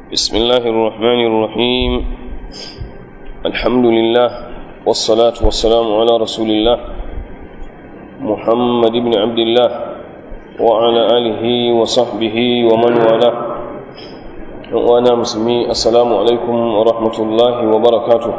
بسم الله الرحمن الرحيم الحمد لله والصلاة والسلام على رسول الله محمد بن عبد الله وعلى آله وصحبه ومن والاه وأنا مسلمي السلام عليكم ورحمة الله وبركاته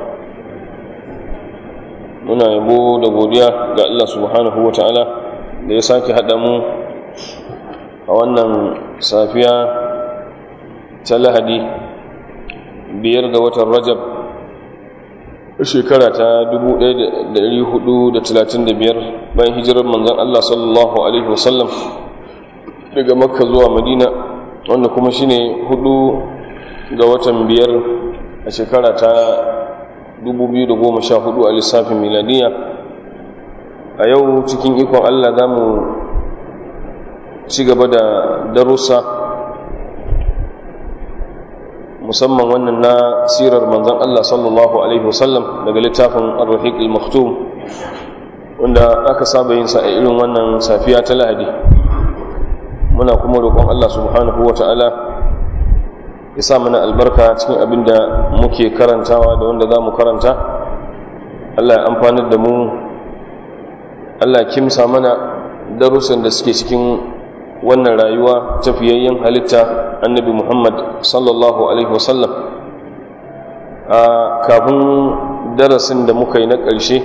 muna yabo da godiya ga Allah subhanahu wa ta'ala da ya sake haɗa mu a wannan safiya ta lahadi biyar ga watan rajab shekara ta 1435 bayan hijirar manzan Allah sallallahu Alaihi wasallam daga makka zuwa madina wanda kuma shine hudu ga watan biyar a shekara ta 2014 a lissafin miladiya a yau cikin ikon Allah za mu ci gaba da darussa musamman wannan na sirar manzan Allah sallallahu Alaihi wasallam daga littafin ar-rahiq al-maktum wanda aka saba yin sa a irin wannan safiya ta lahadi muna kuma roƙon Allah subhanahu wa ta'ala ya sa mana albarka cikin abin da muke karantawa da wanda za mu karanta Allah ya amfanar da mu Allah ya kimsa mana darussan da suke cikin wannan rayuwa tafiyayyen halitta annabi Muhammad sallallahu alaihi wasallam a kafin darasin da muka yi na ƙarshe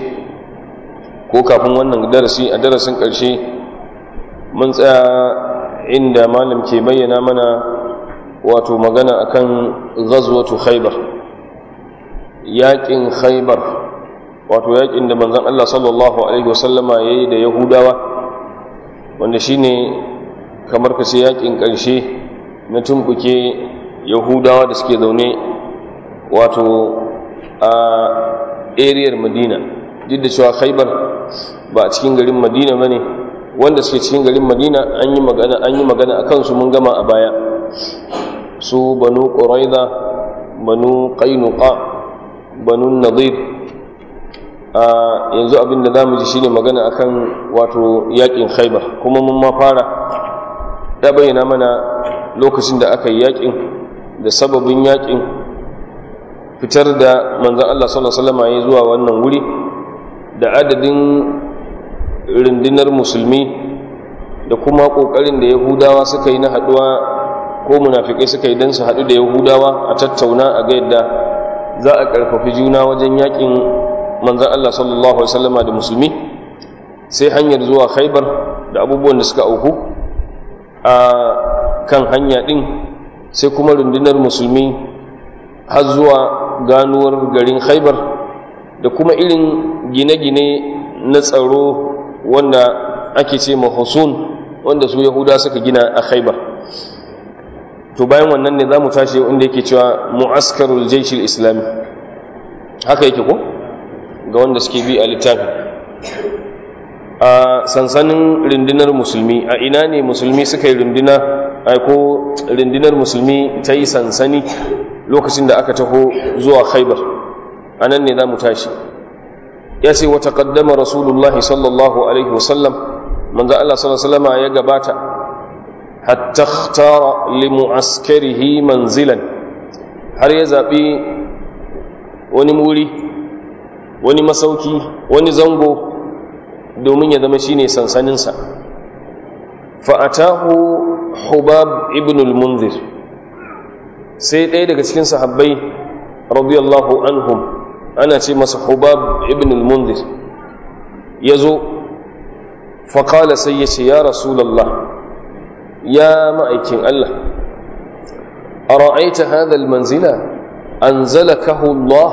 ko kafin wannan darasi a darasin ƙarshe mun tsaya inda malam ke bayyana mana wato magana akan ghazwatu khaybar yaƙin khaybar wato yaƙin da manzon Allah sallallahu alaihi wasallama yayi da yahudawa wanda shine kamar ka ce yakin ƙarshe na tumbuke yahudawa da suke zaune wato a ariyar madina duk da cewa khaibar ba a cikin garin madina ba ne wanda suke cikin garin madina an yi magana an yi magana a kansu mun gama a baya su banu ƙuraiza banu ƙainuka banu nadir a yanzu abin da za mu ji shine magana akan wato yakin khaibar kuma mun ma fara ya bayyana mana lokacin da aka yi yakin da sababin yakin fitar da manzan Allah sallallahu Alaihi wasallam ya zuwa wannan wuri da adadin rundunar musulmi da kuma ƙoƙarin da yahudawa suka yi na haɗuwa ko munafikai suka yi don su haɗu da yahudawa a tattauna a ga yadda za a ƙarfafi juna wajen yakin manzan Allah sallallahu Alaihi wasallama da musulmi sai hanyar zuwa khaibar da abubuwan da suka auku a kan hanya ɗin sai kuma rundunar musulmi har zuwa ganuwar garin khaibar da kuma irin gine-gine na tsaro wanda ake ce mahusun wanda su yahuda suka gina a khaibar to bayan wannan ne za mu tashi inda yake cewa mu'askarul jaishil islami haka yake ko ga wanda suke bi a littafi a sansanin rundunar musulmi a ina ne musulmi suka yi runduna ko rundunar musulmi ta yi sansani lokacin da aka taho zuwa khaibar a nan ne za mu tashi ya ce wata kaddama rasulullah sallallahu alaihi wasallam manzo Allah sallallahu alaihi ya gabata hatta ikhtara li mu'askarihi manzilan har ya zabi wani muri wani masauki wani zango domin ya zama shine sansaninsa fa'atahu hubab ibn al-munzir sai ɗaya daga cikin sahabbai radiyallahu anhum ana ce masa hubab ibn al-munzir ya zo faƙala sai ya ce ya rasulallah ya ma'aikin Allah a ra'aita hadal manzila an zalakahu Allah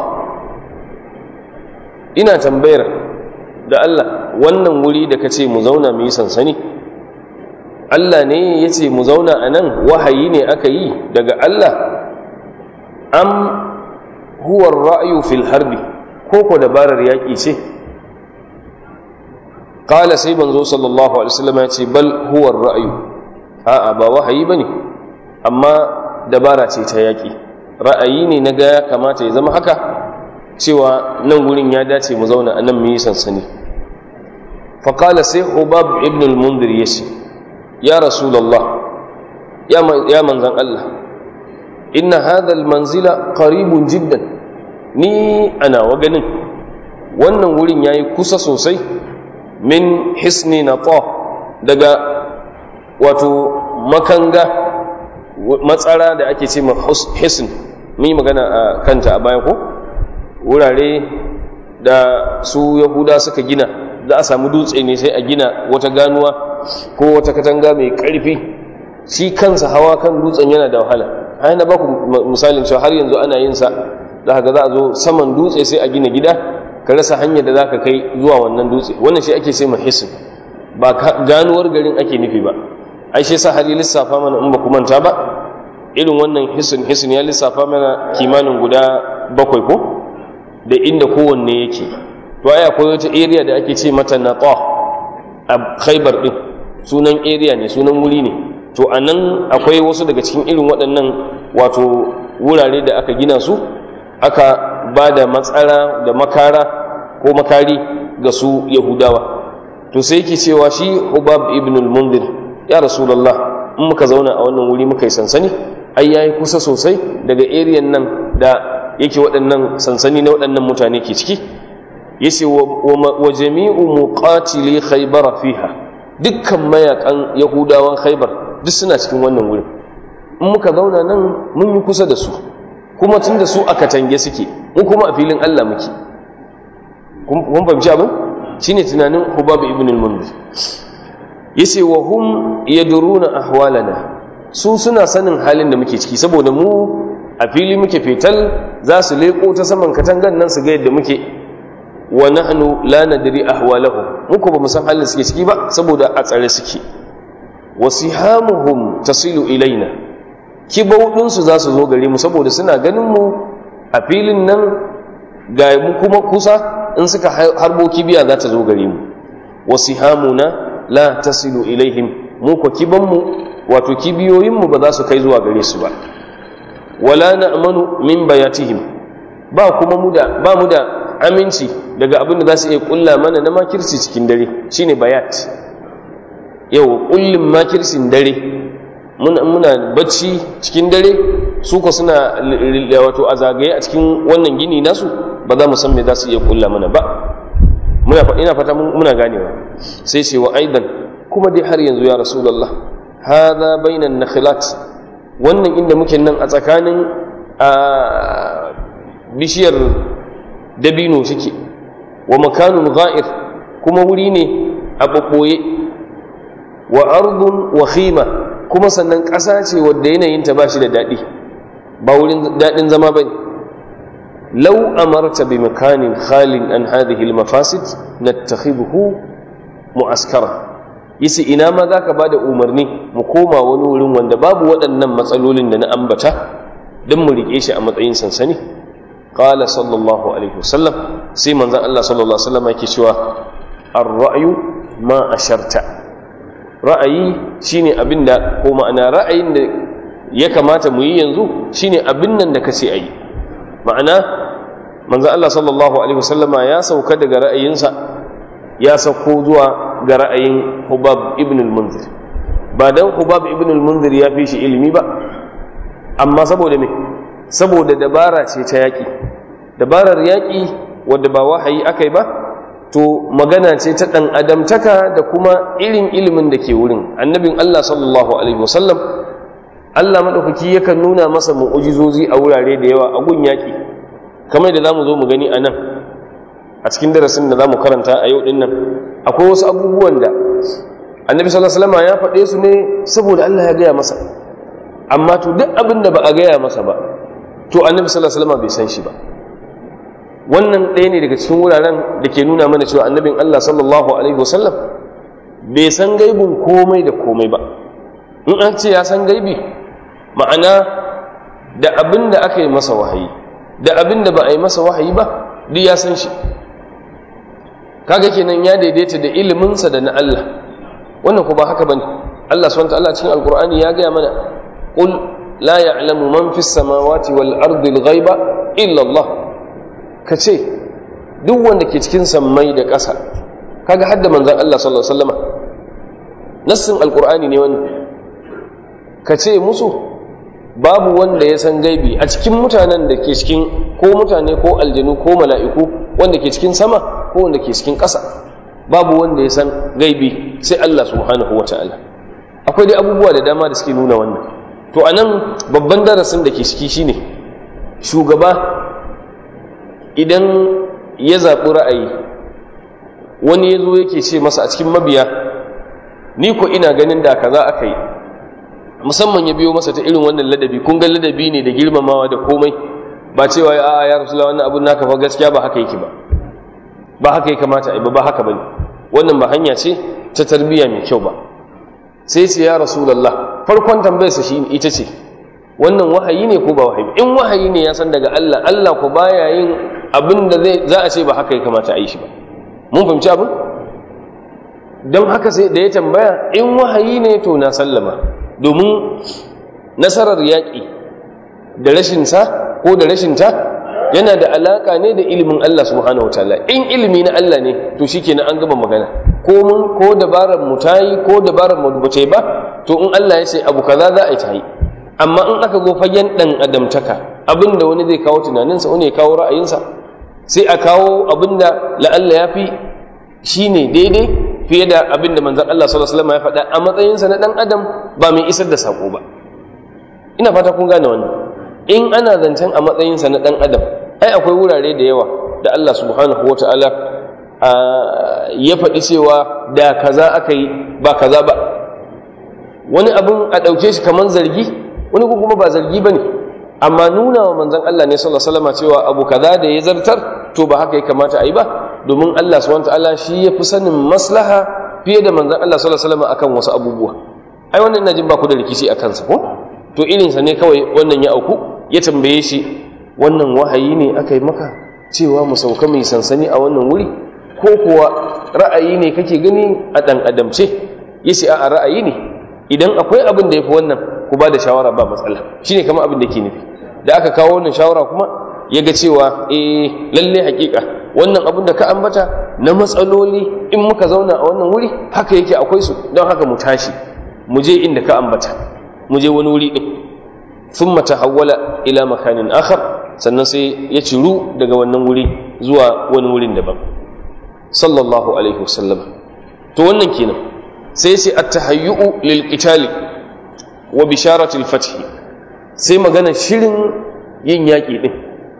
ina tambayar da Allah wannan wuri da ka ce mu zauna mu yi sansani Allah ne ya ce mu zauna a nan wahayi ne aka yi daga Allah am huwar ra'ayu fil harbi ko ko dabarar yaƙi ce ƙala sai banzo sallallahu alaihi wasallam ya ce bal huwar ra'ayu a'a ba wahayi bane amma dabara ce ta yaƙi ra'ayi ne na ga ya kamata ya zama haka cewa nan wurin ya dace mu zauna a nan mu yi sansani faƙala sai hubab ibn al-mundir ya ce ya rasulallah ya manzan Allah inna hadha almanzila qaribun jiddan ni ana wa ganin wannan wurin yayi kusa sosai min hisni nata daga wato makanga matsara da ake ce ma hisn mun magana a kanta a baya ko wurare da su yahuda suka gina za a samu dutse ne sai a gina wata ganuwa ko wata katanga mai ƙarfi shi kansa hawa kan dutsen yana da wahala ai na baku misalin cewa har yanzu ana yin sa za ka za a zo saman dutse sai a gina gida ka rasa hanyar da za ka kai zuwa wannan dutse wannan shi ake sai mahisin ba ganuwar garin ake nufi ba ai shi sa hali lissafa mana in ba ku manta ba irin wannan hisin hisin ya lissafa mana kimanin guda bakwai ko da inda kowanne yake to ai akwai wata area da ake ce mata nata a khaibar din sunan area ne sunan wuri ne to a nan akwai wasu daga cikin irin waɗannan wato wurare da aka gina su aka ba da matsara da makara ko makari ga su yahudawa to sai yake cewa shi hubab ibn al-mundir ya rasulullah in muka zauna a wannan wuri muka yi sansani ai yayi kusa sosai daga area nan da yake waɗannan sansani na waɗannan mutane ke ciki yace wa jami'u muqatili khaybar fiha dukkan mayakan yahudawan khaybar duk suna cikin wannan wurin in muka zauna nan mun yi kusa da su kuma tun da su a katange suke mu kuma a filin Allah muke kun fahimci abin shine tunanin Hubab ibn al-Munzir yace wa hum yadruna ahwalana su suna sanin halin da muke ciki saboda mu a fili muke fetal za su leko ta saman katangan nan su ga yadda muke wa nahnu la nadri ahwalahum muku ba mu san halin suke ciki ba saboda a tsare suke wasihamuhum tasilu ilaina kibaudinsu za su zo gare mu saboda suna ganin mu a filin nan ga mu kuma kusa in suka harbo kibiya za ta zo gare mu wasihamuna la tasilu ilaihim mu ko kibanmu wato kibiyoyinmu ba za su kai zuwa gare su ba wala na'manu min bayatihim ba kuma mu da ba mu da aminci daga abin da za su iya kulla mana na makirci cikin dare shine bayat yau kullum makircin dare muna bacci cikin dare su ko suna wato a zagaye a cikin wannan gini nasu ba za mu san me za su iya kulla mana ba muna ina fata muna ganewa sai ce wa aidan kuma dai har yanzu ya rasulullah hadha bainan nakhilat wannan inda muke nan a tsakanin a bishiyar dabino suke wa makanun ga'ir kuma wuri ne a ɓaɓɓoye wa ardun wa khima kuma sannan ƙasa ce wadda yanayinta ba shi da daɗi ba wurin daɗin zama ba ne lau amarta bi makanin khalin an hadhihi al-mafasid nattakhidhu mu'askara yace ina ma zaka bada umarni mu koma wani wurin wanda babu waɗannan matsalolin da na ambata dan mu rike shi a matsayin sansani qala sallallahu alaihi wasallam sai manzon Allah sallallahu alaihi wasallam yake cewa ar-ra'yu ma asharta ra'ayi shine abinda ko ma'ana ra'ayin da ya kamata mu yi yanzu shine abin nan da kace ayi ma'ana manzo Allah sallallahu alaihi wasallama ya sauka daga ra'ayinsa ya sauko zuwa ga ra'ayin Hubab ibn al-Munzir ba dan Hubab ibn al-Munzir ya fi shi ilimi ba amma saboda me saboda dabara ce ta yaki dabarar yaki wadda ba wahayi akai ba to magana ce ta ɗan adamtaka da kuma irin ilimin da ke wurin annabin Allah sallallahu alaihi wasallam Allah maɗaukaki yakan nuna masa mu'ujizozi a wurare da yawa a gun yaƙi kamar da za mu zo mu gani a nan a cikin darasin da za mu karanta a yau ɗin nan akwai wasu abubuwan da annabi sallallahu alaihi wasallam ya faɗe su ne saboda Allah ya gaya masa amma to duk abin da ba a gaya masa ba to annabi sallallahu alaihi wasallam bai san shi ba wannan ɗaya ne daga cikin wuraren da ke nuna mana cewa annabin Allah sallallahu alaihi wasallam bai san gaibin komai da komai ba in an ce ya san gaibi ma'ana da abin da aka yi masa wahayi da abin da ba a yi masa wahayi ba duk ya san shi kaga kenan ya daidaita da iliminsa da na Allah wannan ko ba haka bane Allah subhanahu wa ta'ala cikin alqur'ani ya gaya mana qul la ya'lamu man fis samawati wal ardi al ghaiba illa Allah ka ce duk wanda ke cikin sammai da ƙasa kaga hadda manzan Allah sallallahu alaihi wasallama nassin alqur'ani ne wani ka ce musu babu wanda ya san gaibi a cikin mutanen da ke cikin ko mutane ko aljanu ko mala'iku wanda ke cikin sama ko wanda ke cikin ƙasa babu wanda ya san gaibi sai Allah subhanahu wa ta'ala akwai dai abubuwa da dama da suke nuna wannan to a nan babban darasin da ke ciki shine shugaba idan ya zaɓi ra'ayi wani ya zo yake ce masa a cikin mabiya ni ko ina ganin da kaza aka yi musamman ya biyo masa ta irin wannan ladabi kun ga ladabi ne da girmamawa da komai ba cewa a ya rasulullah wannan abun naka fa gaskiya ba haka yake ba ba haka ya kamata ai ba ba haka bane wannan ba hanya ce ta tarbiyya mai kyau ba sai ce ya rasulullah farkon tambayar sa shi ita ce wannan wahayi ne ko ba wahayi in wahayi ne ya san daga Allah Allah ko baya yin abin da zai za a ce ba haka ya kamata a yi shi ba mun fahimci abin don haka sai da ya tambaya in wahayi ne to na sallama domin nasarar yaƙi da rashinsa ko da rashinta yana da alaƙa ne da ilimin Allah subhanahu wa ta'ala in ilimi na Allah ne to shi kenan an gaba magana ko mun ko dabarar mu ta yi ko dabarar mu ba ba to in Allah ya ce abu kaza za a yi ta yi amma in aka zo fagen ɗan adamtaka abinda wani zai kawo tunaninsa wani ya kawo ra'ayinsa sai a kawo abinda la'alla ya fi shi ne daidai fiye da abin da manzan Allah sallallahu Alaihi wasallam ya faɗa a matsayinsa na ɗan adam ba mai isar da saƙo ba ina fata kun gane wannan in ana zancen a matsayinsa na ɗan adam ai akwai wurare da yawa da Allah subhanahu wa ta'ala ya faɗi cewa da kaza aka yi ba kaza ba wani abin a ɗauke shi kamar zargi wani kuma ba zargi ba ne amma nuna wa manzan Allah ne sallallahu Alaihi wasallam cewa abu kaza da ya zartar to ba haka ya kamata a yi ba domin Allah subhanahu ta'ala shi ya fi sanin maslaha fiye da manzon Allah sallallahu alaihi wasallam akan wasu abubuwa ai wannan ina jin ba ku da rikici a kansa ko to irin sa ne kawai wannan ya auku ya tambaye shi wannan wahayi ne aka yi maka cewa mu sauka mai sansani a wannan wuri ko kuwa ra'ayi ne kake gani a dan adamce yace a ra'ayi ne idan akwai abin da yafi wannan ku ba da shawara ba matsala shine kamar abin da ke nufi da aka kawo wannan shawara kuma ya ga cewa eh lalle hakika wannan abin da ka ambata na matsaloli in muka zauna a wannan wuri haka yake akwai su don haka mu tashi mu je inda ka ambata mu je wani wuri din thumma tahawwala ila makanin akhar sannan sai ya ciru daga wannan wuri zuwa wani wurin daban sallallahu alaihi wasallam to wannan kenan sai sai at-tahayyu'u lil qitali wa bisharatil fath sai magana shirin yin yaki din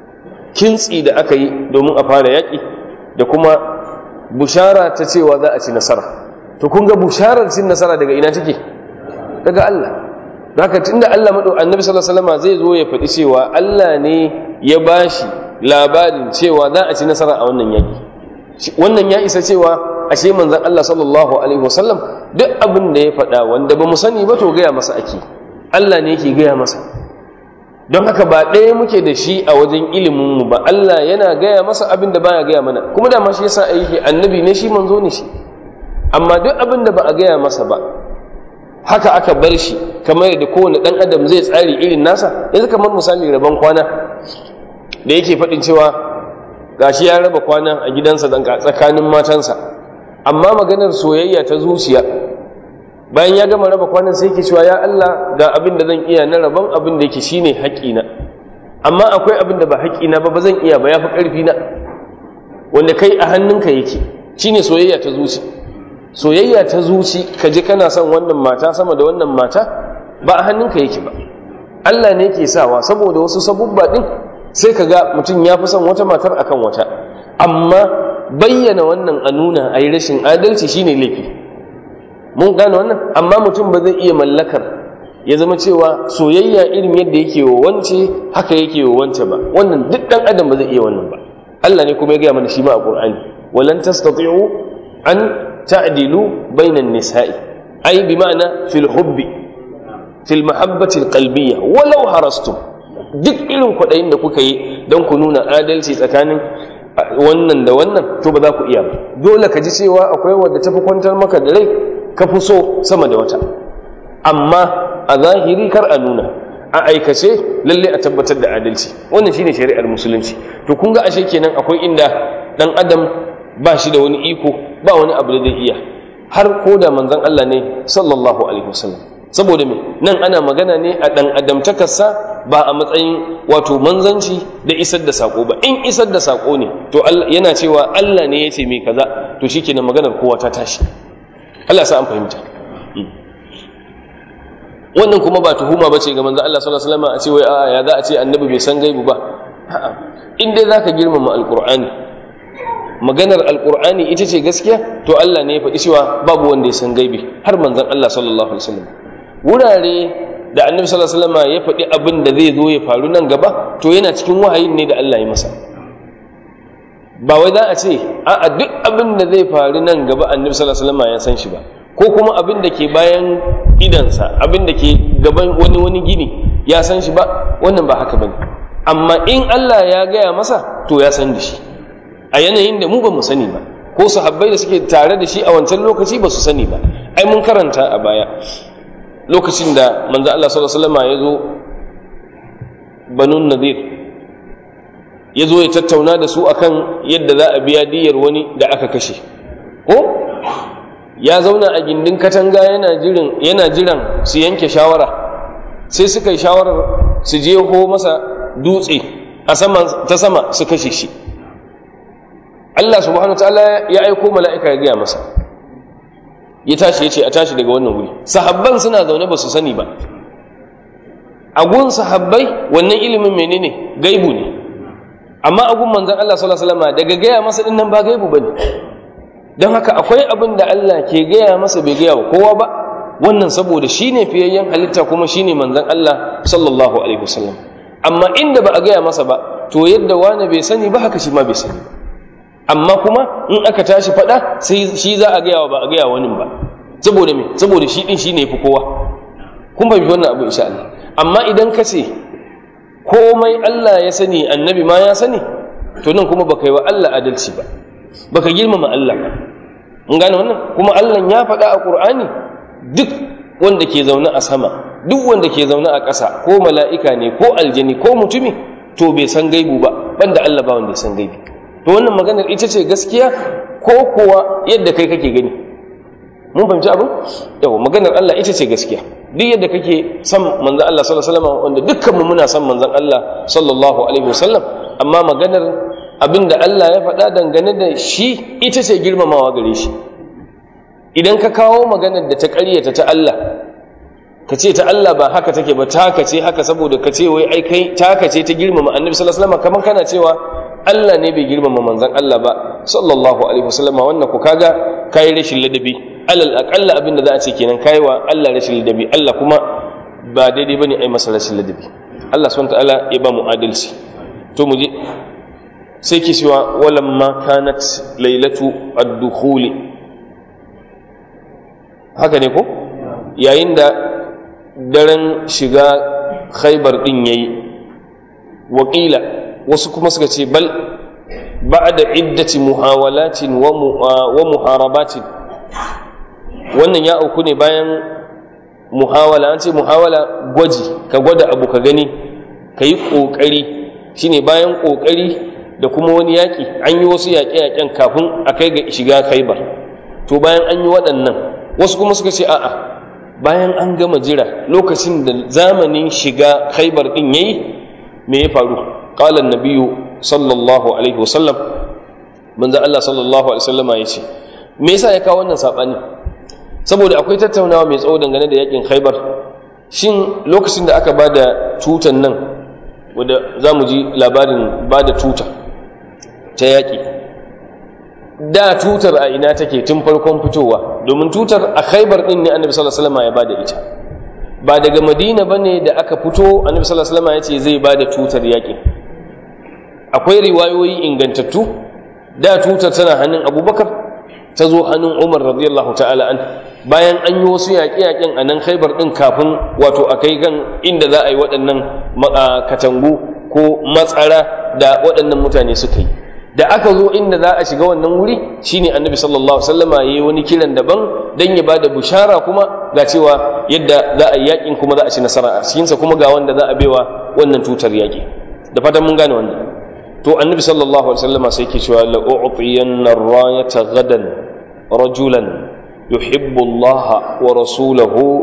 kintsi da aka yi domin a fara yaƙi da kuma bushara ta cewa za a ci nasara to kun ga busharar cin nasara daga ina take daga Allah haka tunda Allah mado annabi sallallahu alaihi wasallam zai zo ya faɗi cewa Allah ne ya bashi labarin cewa za a ci nasara a wannan yaƙi wannan ya isa cewa ashe manzon Allah sallallahu alaihi wasallam duk abin da ya faɗa wanda ba mu sani ba to gaya masa ake Allah ne yake gaya masa don haka ba ɗaya muke da shi a wajen iliminmu ba Allah yana gaya masa abin da baya gaya mana kuma da ma shi yasa aiki annabi ne shi manzo ne shi amma duk abin da ba a gaya masa ba haka aka bar shi kamar yadda kowane ɗan adam zai tsari irin nasa yanzu kamar misali rabon kwana da yake faɗin cewa gashi ya raba kwana a gidansa tsakanin matansa amma maganar soyayya ta zuciya bayan ya gama raba kwanan sai yake cewa ya Allah ga abin da zan iya na rabon abin da yake shine haƙƙina amma akwai abin da ba haƙƙina ba ba zan iya ba yafi ƙarfi na wanda kai a hannunka yake shine soyayya ta zuci soyayya ta zuci ka ji kana son wannan mata sama da wannan mata ba a hannunka yake ba Allah ne ke sawa saboda wasu sabubba din sai ka ga mutum ya fi son wata matar akan wata amma bayyana wannan a nuna a yi rashin adalci shine laifi mun gane wannan amma mutum ba zai iya mallakar ya zama cewa soyayya irin yadda yake wa wance haka yake wa wance ba wannan duk dan adam ba zai iya wannan ba Allah ne kuma ya gaya mana shi ma a Qur'ani walan tastati'u an ta'dilu bainan nisa'i ai bi ma'ana fil hubbi fil mahabbati alqalbiyya walau harastum duk irin kwaɗayin da kuka yi don ku nuna adalci tsakanin wannan da wannan to ba za ku iya ba dole ka ji cewa akwai wadda tafi kwantar maka da rai ka fi so sama da wata amma a zahiri kar a nuna a aikace lalle a tabbatar da adalci wannan shine shari'ar musulunci to kun ga ashe kenan akwai inda dan adam ba shi da wani iko ba wani abu da zai iya har ko da manzon Allah ne sallallahu alaihi wasallam saboda me nan ana magana ne a ɗan adamtakarsa ba a matsayin wato manzanci da isar da sako ba in isar da sako ne to yana cewa Allah ne ya ce mai kaza to shikenan maganar kowa ta tashi Allah sa an fahimta wannan kuma ba tuhuma bace ga manzon Allah sallallahu alaihi wasallam a ce wai a'a ya za a ce annabi bai san gaibu ba a'a in dai zaka girmama alqur'ani maganar alqur'ani ita ce gaskiya to Allah ne ya faɗi cewa babu wanda ya san gaibi har manzon Allah sallallahu alaihi wasallam wurare da annabi sallallahu alaihi wasallam ya faɗi abin da zai zo ya faru nan gaba to yana cikin wahayin ne da Allah ya masa ba wai za a ce a'a duk abin da zai faru nan gaba annabi sallallahu alaihi wasallam ya san shi ba ko kuma abin da ke bayan idansa abin da ke gaban wani wani gini ya san shi ba wannan ba haka bane amma in Allah ya gaya masa to ya san da shi a yanayin da mu ba mu sani ba ko sahabbai da suke tare da shi a wancan lokaci ba su sani ba ai mun karanta a baya lokacin da manzo Allah sallallahu alaihi wasallam ya zo banun nadir ya zo ya tattauna da su akan yadda za a biya diyar wani da aka kashe ko ya zauna a gindin katanga yana jiran yana jiran su yanke shawara sai suka yi shawarar su je ho masa dutse a sama ta sama su kashe shi Allah subhanahu wataala ya aiko mala'ika ya gaya masa ya tashi ya ce a tashi daga wannan wuri sahabban suna zaune ba su sani ba a gun sahabbai wannan ilimin menene gaibu ne amma a gun manzon Allah sallallahu alaihi wasallam daga gaya masa din nan ba gaibu bane don haka akwai abin da Allah ke gaya masa bai gaya wa kowa ba wannan saboda shine fiyayyen halitta kuma shine manzon Allah sallallahu alaihi wasallam amma inda ba a gaya masa ba to yadda wani bai sani ba haka shi ma bai sani ba amma kuma in aka tashi faɗa sai shi za a gaya wa ba a gaya wani ba saboda me saboda shi din shine yafi kowa kun bai wannan abu insha Allah amma idan ka ce komai Allah ya sani annabi ma ya sani to nan kuma baka yi wa Allah adalci ba baka girmama Allah ba mun gane wannan kuma Allah ya faɗa a Qur'ani duk wanda ke zaune a sama duk wanda ke zaune a ƙasa ko mala'ika ne ko aljani ko mutumi to bai san gaibu ba banda Allah ba wanda ya san gaibi to wannan maganar ita ce gaskiya ko kuwa yadda kai kake gani mun fahimci abin yawa maganar Allah ita ce gaskiya duk yadda kake son manzon Allah sallallahu alaihi wasallam wanda dukkan mu muna son manzon Allah sallallahu alaihi wasallam amma maganar abin da Allah ya faɗa dangane da shi ita ce girmamawa gare shi idan ka kawo maganar da ta ƙaryata ta Allah ka ce ta Allah ba haka take ba taka ce haka saboda ka ce wai ai kai taka ce ta girmama annabi sallallahu alaihi wasallam kamar kana cewa Allah ne bai girmama manzon Allah ba sallallahu alaihi wasallam wannan ku kaga kai rashin ladabi alal aqalla abin da za a ce kenan kai wa Allah rashin ladabi Allah kuma ba daidai bane ai masa rashin ladabi Allah subhanahu wa ta'ala ya ba mu adalci to mu je sai ke cewa walamma kanat lailatu ad-dukhuli haka ne ko yayin da daren shiga khaybar din yayi wakila wasu kuma suka ce bal ba'da iddati muhawalatin wa muharabatin wannan ya auku ne bayan muhawala an ce muhawala gwaji ka gwada abu ka gani ka yi ƙoƙari shine bayan ƙoƙari da kuma wani yaƙi an yi wasu yaƙe-yaƙen kafin a kai ga shiga khaibar to bayan an yi waɗannan wasu kuma suka ce a'a bayan an gama jira lokacin da zamanin shiga khaibar ɗin yayi me ya faru qala nabiyyu sallallahu alaihi wasallam manzo Allah sallallahu alaihi wasallama yace me yasa ya kawo wannan sabani saboda akwai tattaunawa mai tsawo dangane da yakin khaibar shin lokacin da aka bada tutan nan wanda za mu ji labarin bada tuta ta yaƙi da tutar a ina take tun farkon fitowa domin tutar a khaibar ɗin ne annabi sallallahu alaihi wasallam ya bada ita ba daga madina bane da aka fito annabi sallallahu alaihi wasallam ya ce zai bada tutar yaƙi akwai riwayoyi ingantattu da tutar tana hannun abubakar ta zo hannun umar radiyallahu ta'ala an bayan an yi wasu yaƙe-yaƙen a nan khaibar ɗin kafin wato a kai gan inda za a yi waɗannan katangu ko matsara da waɗannan mutane suka yi da aka zo inda za a shiga wannan wuri shine annabi sallallahu alaihi wasallama yayi wani kiran daban dan ya bada bushara kuma ga cewa yadda za a yi yakin kuma za a ci nasara a cikinsa kuma ga wanda za a baiwa wannan tutar yaki da fatan mun gane wannan to annabi sallallahu alaihi wasallama sai yake cewa la u'tiyanna ar-rayata gadan rajulan yuhibbu Allah wa rasulahu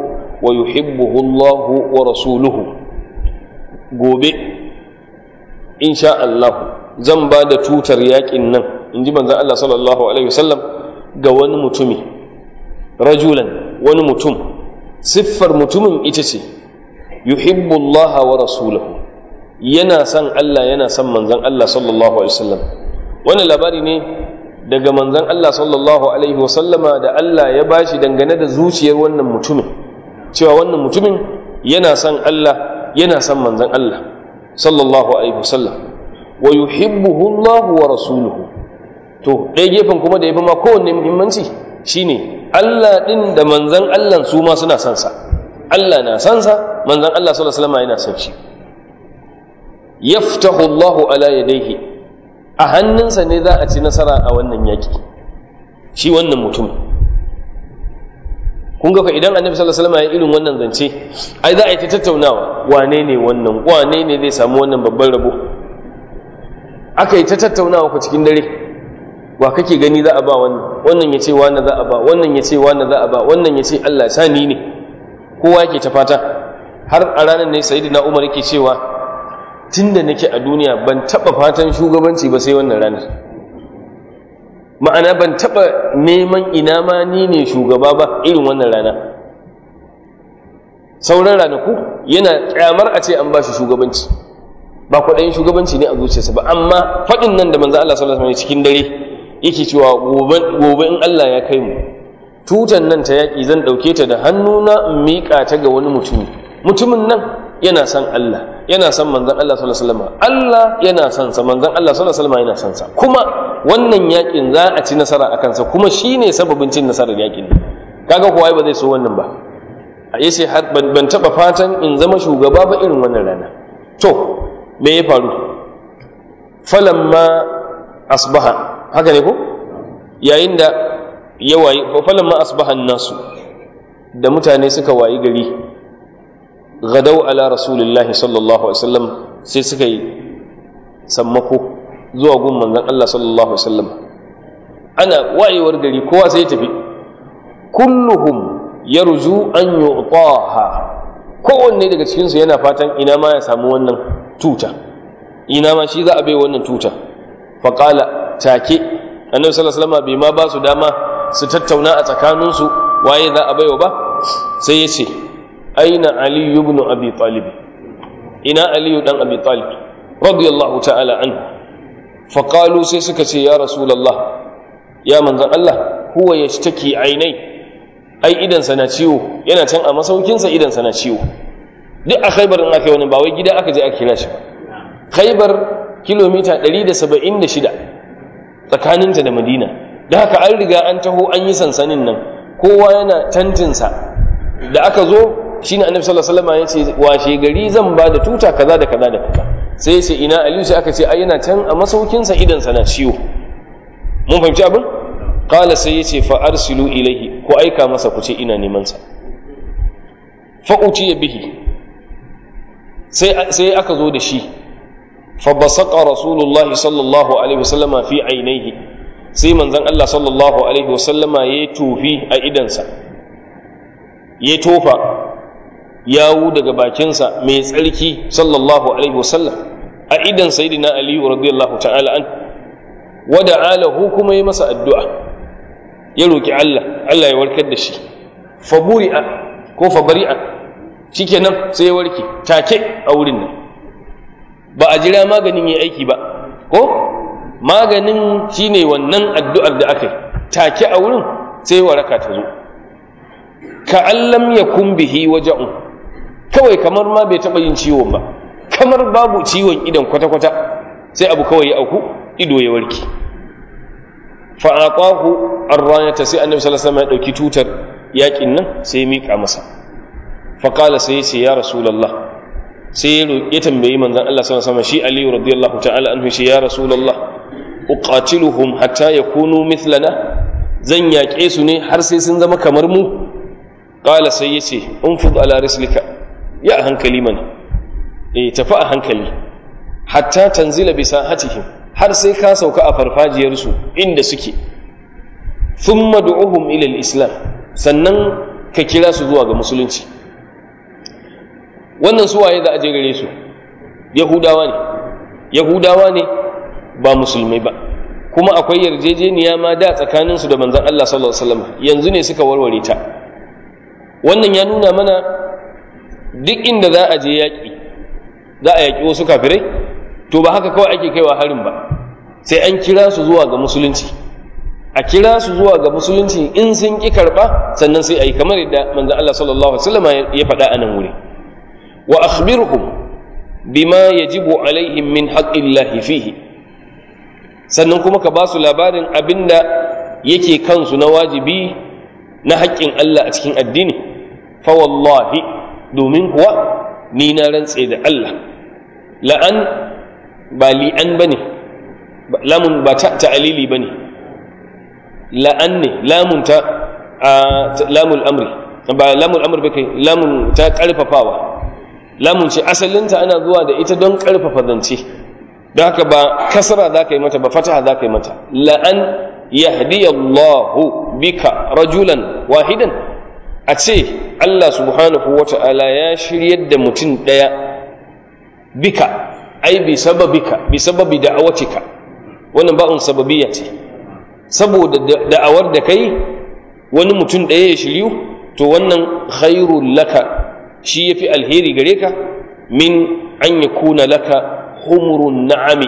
wa yuhibbuhu Allah wa rasuluhu gobe insha Allah zan ba da tutar yakin nan in ji manzon Allah sallallahu alaihi wasallam ga wani mutumi rajulan wani mutum siffar mutumin ita ce yuhibbu Allah wa rasuluhu yana son Allah yana son manzon Allah sallallahu alaihi wasallam wannan labari ne daga manzon Allah sallallahu alaihi wasallama da Allah ya bashi dangane da zuciyar wannan mutumin cewa wannan mutumin yana son Allah yana son manzon Allah sallallahu alaihi wasallam wa yuhibbuhu Allah wa rasuluhu to ɗaya gefen kuma da yafi ma kowanne muhimmanci shine Allah din da manzon Allah su ma suna son sa Allah na son sa manzon Allah sallallahu alaihi wasallam yana son shi yaftahu Allahu ala yadayhi a hannunsa ne za a ci nasara a wannan yaki shi wannan mutum kun ga idan annabi sallallahu alaihi wasallam ya irin wannan zance ai za a yi ta tattaunawa wane ne wannan wane ne zai samu wannan babban rabo aka yi ta tattaunawa ku cikin dare wa kake gani za a ba wannan wannan ya ce wani za a ba wannan ya ce wani za a ba wannan ya ce Allah sani ne kowa yake ta fata har a ranar ne sayyidina Umar yake cewa tunda nake a duniya ban taba fatan shugabanci ba sai wannan ranar ma'ana ban taba neman ina ma ni ne shugaba ba irin wannan rana sauran ranaku yana kyamar a ce an ba shi shugabanci ba kwaɗayin shugabanci ne a zuciyarsa ba amma faɗin nan da manzo Allah sallallahu alaihi cikin dare yake cewa gobe in Allah ya kai mu tutan nan ta yaƙi zan ɗauke ta da hannuna in miƙa ta ga wani mutumi mutumin nan yana son Allah yana son manzon Allah sallallahu alaihi wasallam Allah yana son sa manzon Allah sallallahu alaihi wasallam yana son sa kuma wannan yakin za a ci nasara akan sa kuma shine sababin cin nasarar yakin kaga kuwa ba zai so wannan ba a yace har ban taba fatan in zama shugaba ba irin wannan rana to me ya faru falamma asbaha haka ne ko yayin da ya wayi falamma asbaha nasu da mutane suka wayi gari gadau ala rasulillahi sallallahu alaihi wasallam sai suka yi sammako zuwa gun manzon Allah sallallahu alaihi wasallam ana wayewar gari kowa sai ya tafi kulluhum yarju an yu'taha kowanne daga cikin su yana fatan ina ma ya samu wannan tuta ina ma shi za a bai wannan tuta fa qala take annabi sallallahu alaihi wasallam bai ma ba su dama su tattauna a tsakaninsu waye za a baiwa ba sai ya ce aina aliyu ibn abi talib ina aliyu dan abi talib radiyallahu ta'ala anhu fa qalu sai suka ce ya rasulullah ya manzon Allah huwa yashtaki ainai ai idan na ciwo yana can a masaukin sa idan na ciwo duk a khaybar in aka yi wani ba wai gida aka je aka kira shi ba khaybar kilomita 176 tsakaninta da madina da haka an riga an taho an yi sansanin nan kowa yana tantinsa da aka zo shi ne annabi sallallahu alaihi wasallam ya ce washe gari zan ba da tuta kaza da kaza da kaza sai ce ina aliyu sai aka ce ai yana can a masaukinsa idan sana ciwo mun fahimci abin qala sai yace fa arsilu ilaihi ko aika masa ku ce ina neman sa fa utiya bihi sai sai aka zo da shi fa basaqa rasulullahi sallallahu alaihi wasallama fi ainihi sai manzon Allah sallallahu alaihi wasallama ya tufi a idansa ya tofa yawu daga bakinsa mai tsarki sallallahu alaihi wasallam a idan sayyidina ali radiyallahu ta'ala an wada alahu kuma ya masa addu'a ya roki Allah Allah ya warkar da shi fa buri'a ko fa bari'a shikenan sai ya warke take a wurin nan ba a jira maganin yayi aiki ba ko maganin shine wannan addu'ar da aka yi take a wurin sai waraka ta zo ka allam yakun bihi waja'un kawai kamar ma bai taɓa yin ciwon ba kamar babu ciwon idan kwata-kwata sai abu kawai ya auku ido ya warke fa'aqahu ar-rayata sai annabi sallallahu alaihi wasallam ya dauki tutar yakin nan sai ya mika masa fa qala sai ya ce ya rasulullah sai ya tambayi manzon Allah sallallahu alaihi wasallam shi Ali radiyallahu ta'ala anhu shi ya rasulullah uqatiluhum hatta yakunu mithlana zan yaƙe su ne har sai sun zama kamar mu qala sai ya ce unfud ala rislika ya hankali mana eh tafi a hankali hatta tanzila bi sahatihim har sai ka sauka a farfajiyarsu inda suke thumma du'uhum ila al-islam sannan ka kira su zuwa ga musulunci wannan su waye za a je gare su yahudawa ne yahudawa ne ba musulmai ba kuma akwai yarjejeniya ma da tsakaninsu da manzon Allah sallallahu alaihi wasallam yanzu ne suka warware ta wannan ya nuna mana duk inda za a je yaƙi za a yaƙi wasu kafirai to ba haka kawai ake kaiwa harin ba sai an kira su zuwa ga musulunci a kira su zuwa ga musulunci in sun ƙi karɓa sannan sai a yi kamar yadda manzon Allah sallallahu alaihi wasallam ya faɗa a nan wuri wa akhbirhum bima yajibu alaihim min haqqillahi fihi sannan kuma ka ba su labarin abinda yake kansu na wajibi na haƙƙin Allah a cikin addini fa wallahi domin kuwa ni na rantse da Allah la'an ba li'an bane lamun ba ta ta'alili bane la'an ne lamun ta lamul amri ba lamul amri ba kai lamun ta karfafawa lamun ce asalinta ana zuwa da ita don karfafa zance don haka ba kasra za ka yi mata ba fataha za ka yi mata la'an yahdiyallahu bika rajulan wahidan a ce Allah subhanahu wa ta'ala ya shiryar da mutum ɗaya bika ai bi sababika bi sababi da'awatika wannan ba'un sababiyya ce saboda da'awar da kai wani mutum ɗaya ya shiryu to wannan khairul laka shi yafi alheri gare ka min an yakuna laka humurun na'ami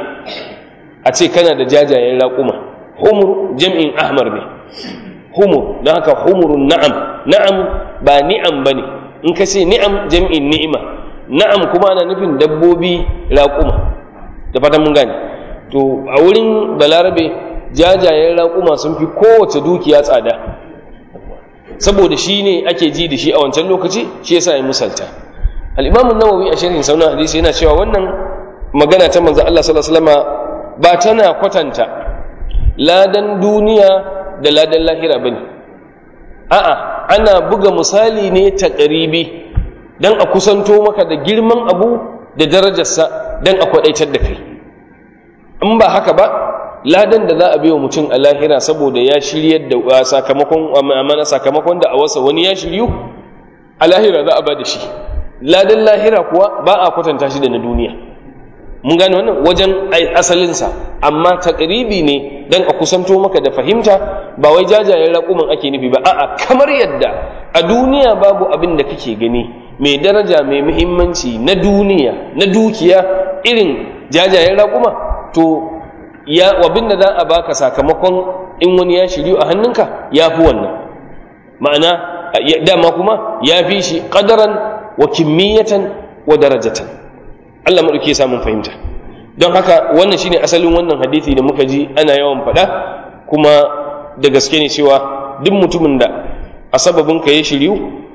a ce kana da jajayen raƙuma humur jam'in ahmar ne humur don haka humurun na'am na'am ba ni'am ba ne in ka ce ni'am jam'in ni'ima na'am kuma ana nufin dabbobi raƙuma da fatan mun gane to a wurin balarabe jajayen raƙuma sun fi kowace dukiya tsada saboda shi ne ake ji da shi a wancan lokaci shi yasa ya musalta al-imam nawawi a sharhin saunan hadisi yana cewa wannan magana ta manzo Allah sallallahu alaihi wasallama ba tana kwatanta ladan duniya da ladan lahira bane a'a ana buga misali ne ta ƙaribi don a kusanto maka da girman abu da darajarsa don a kwaɗaitar da kai in ba haka ba ladan da za a biyo mutum a lahira saboda ya shiryar da sakamakon amana sakamakon da a wasa wani ya shiryu a lahira za a ba da shi ladan lahira kuwa ba a kwatanta shi da na duniya mun gane wannan wajen asalinsa amma takribi ne don a kusanto maka da fahimta ba wai jajayen raƙuman ake nufi ba a'a kamar yadda a duniya babu abin da kake gani mai daraja mai muhimmanci na duniya na dukiya irin jajayen raƙuma to ya abin da za a baka sakamakon in wani ya shiryu a hannunka ya fi wannan ma'ana dama kuma ya fi shi ƙadaran wa kimmiyatan wa darajatan Allah maɗauki ya samun fahimta don haka wannan shine asalin wannan hadithi da muka ji ana yawan faɗa kuma da gaske ne cewa duk mutumin da a sababin ka ya shiryu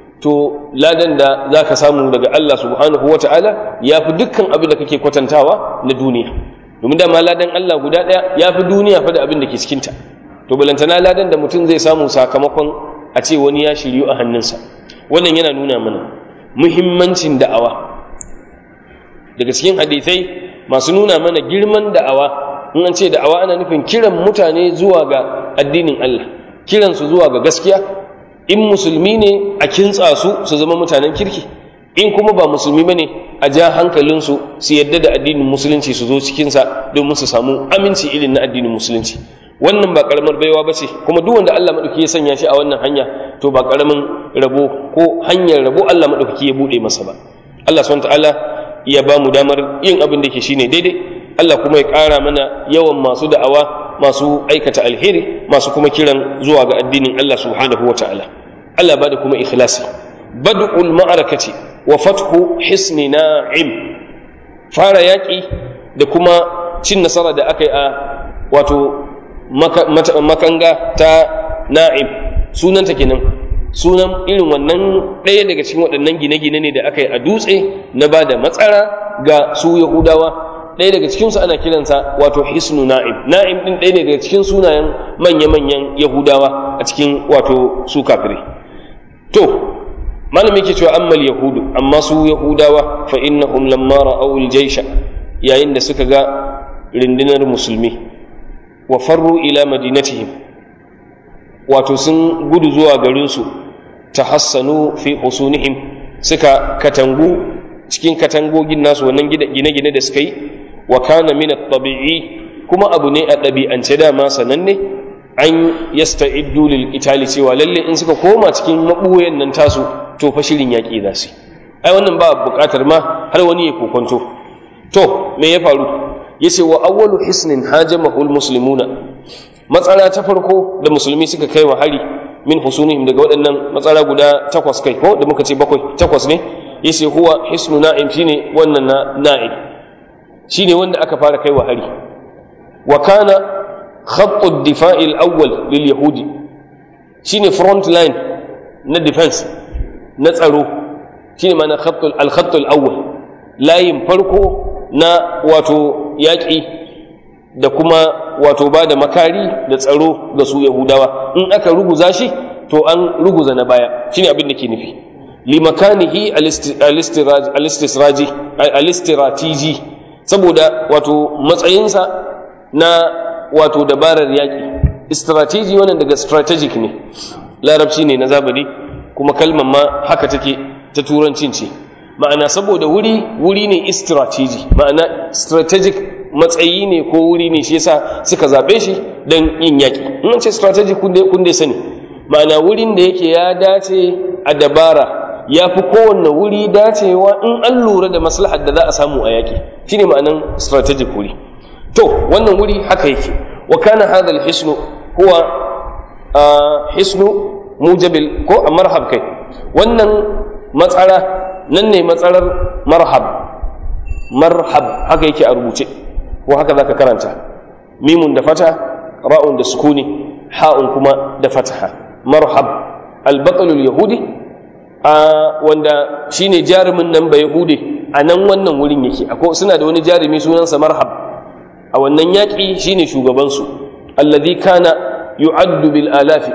to ladan da za ka samu daga Allah subhanahu wa ta'ala ya fi dukkan abin da kake kwatantawa na duniya domin dama ladan Allah guda ɗaya ya fi duniya fa da abin da ke cikinta to balantana ladan da mutum zai samu sakamakon a ce wani ya shiryu a hannunsa wannan yana nuna mana muhimmancin da'awa daga cikin hadithai masu nuna mana girman da'awa in an ce da'awa ana nufin kiran mutane zuwa ga addinin Allah kiransu zuwa ga gaskiya in musulmi ne a kintsa su su zama mutanen kirki in kuma ba musulmi bane a ja hankalinsu su yadda da addinin musulunci su zo cikinsa domin su samu aminci irin na addinin musulunci wannan ba karamar baiwa ba ce kuma duk wanda Allah maɗauki ya sanya shi a wannan hanya to ba karamin rabo ko hanyar rabo Allah maɗauki ya buɗe masa ba Allah subhanahu ta'ala ya ba mu damar yin abin da ke shine daidai Allah kuma ya ƙara mana yawan masu da'awa masu aikata alheri masu kuma kiran zuwa ga addinin Allah subhanahu wa ta'ala Allah ba da kuma ikhlasi bad'ul ma'arakati wa fathu hisni na'im fara yaƙi da kuma cin nasara da aka yi a wato makanga ta na'im sunanta kenan sunan irin wannan ɗaya daga cikin waɗannan gine-gine ne da aka yi a dutse na ba da matsara ga su yahudawa ɗaya daga cikinsu ana kiransa wato hisnu na'im na'im ɗin ɗaya daga cikin sunayen manya-manyan yahudawa a cikin wato su kafirai to malami ke cewa ammal yahudu amma su yahudawa fa innahum lamma ra'aw al-jaysha yayin da suka ga rundunar musulmi wa farru ila madinatihim wato sun gudu zuwa garinsu ta hassanu fi husunihim suka katangu cikin katangogin nasu wannan gine-gine da suka yi wa kana min at-tabi'i kuma abu ne a ɗabi'ance dama sananne an yasta'iddu lil qitali cewa lalle in suka koma cikin mabuyen nan tasu to fa shirin yaƙi za su ai wannan ba buƙatar ma har wani ya kokonto to me ya faru yace wa awwalu hisnin hajamahu muslimuna matsala ta farko da musulmi suka kai wa hari min husunihim daga waɗannan matsala guda takwas kai ko da muka ce bakwai takwas ne yace huwa hisnu na'im shine wannan na na'im shine wanda aka fara kai wa hari wa kana khatt ad-difa'i al-awwal lil yahudi shine front line na defense na tsaro shine ma'ana khatt al-khatt al-awwal layin farko na wato yaƙi da kuma wato ba da makari da tsaro ga su yahudawa in aka ruguza shi to an ruguza na baya shine abin da ke nufi limakanihi alistisraji alistiratiji saboda wato matsayinsa na wato dabarar yaƙi strategy wannan daga strategic ne larabci ne na zabari kuma kalmar ma haka take ta turancin ce ma'ana saboda wuri wuri ne istrategi ma'ana strategic matsayi ne ko wuri ne shi yasa suka zaɓe shi don yin yaƙi in ce strategic kun dai sani ma'ana wurin da yake ya dace a dabara ya fi kowanne wuri dacewa in an lura da maslahar da za a samu a yaƙi shine ma'anan strategic wuri to wannan wuri haka yake wa kana hadha al-hisnu huwa hisnu mujabil ko marhab kai wannan matsara nan ne matsalar marhab marhab haka yake a rubuce ko haka zaka karanta mimun da fata ra'un da sukuni ha'un kuma da fataha marhab albatalul yahudi a wanda shine jarumin nan ba yahudi a nan wannan wurin yake akwai suna da wani jarumi sunansa marhab a wannan yaƙi shine shugabansu alladhi kana yu'addu bil alafi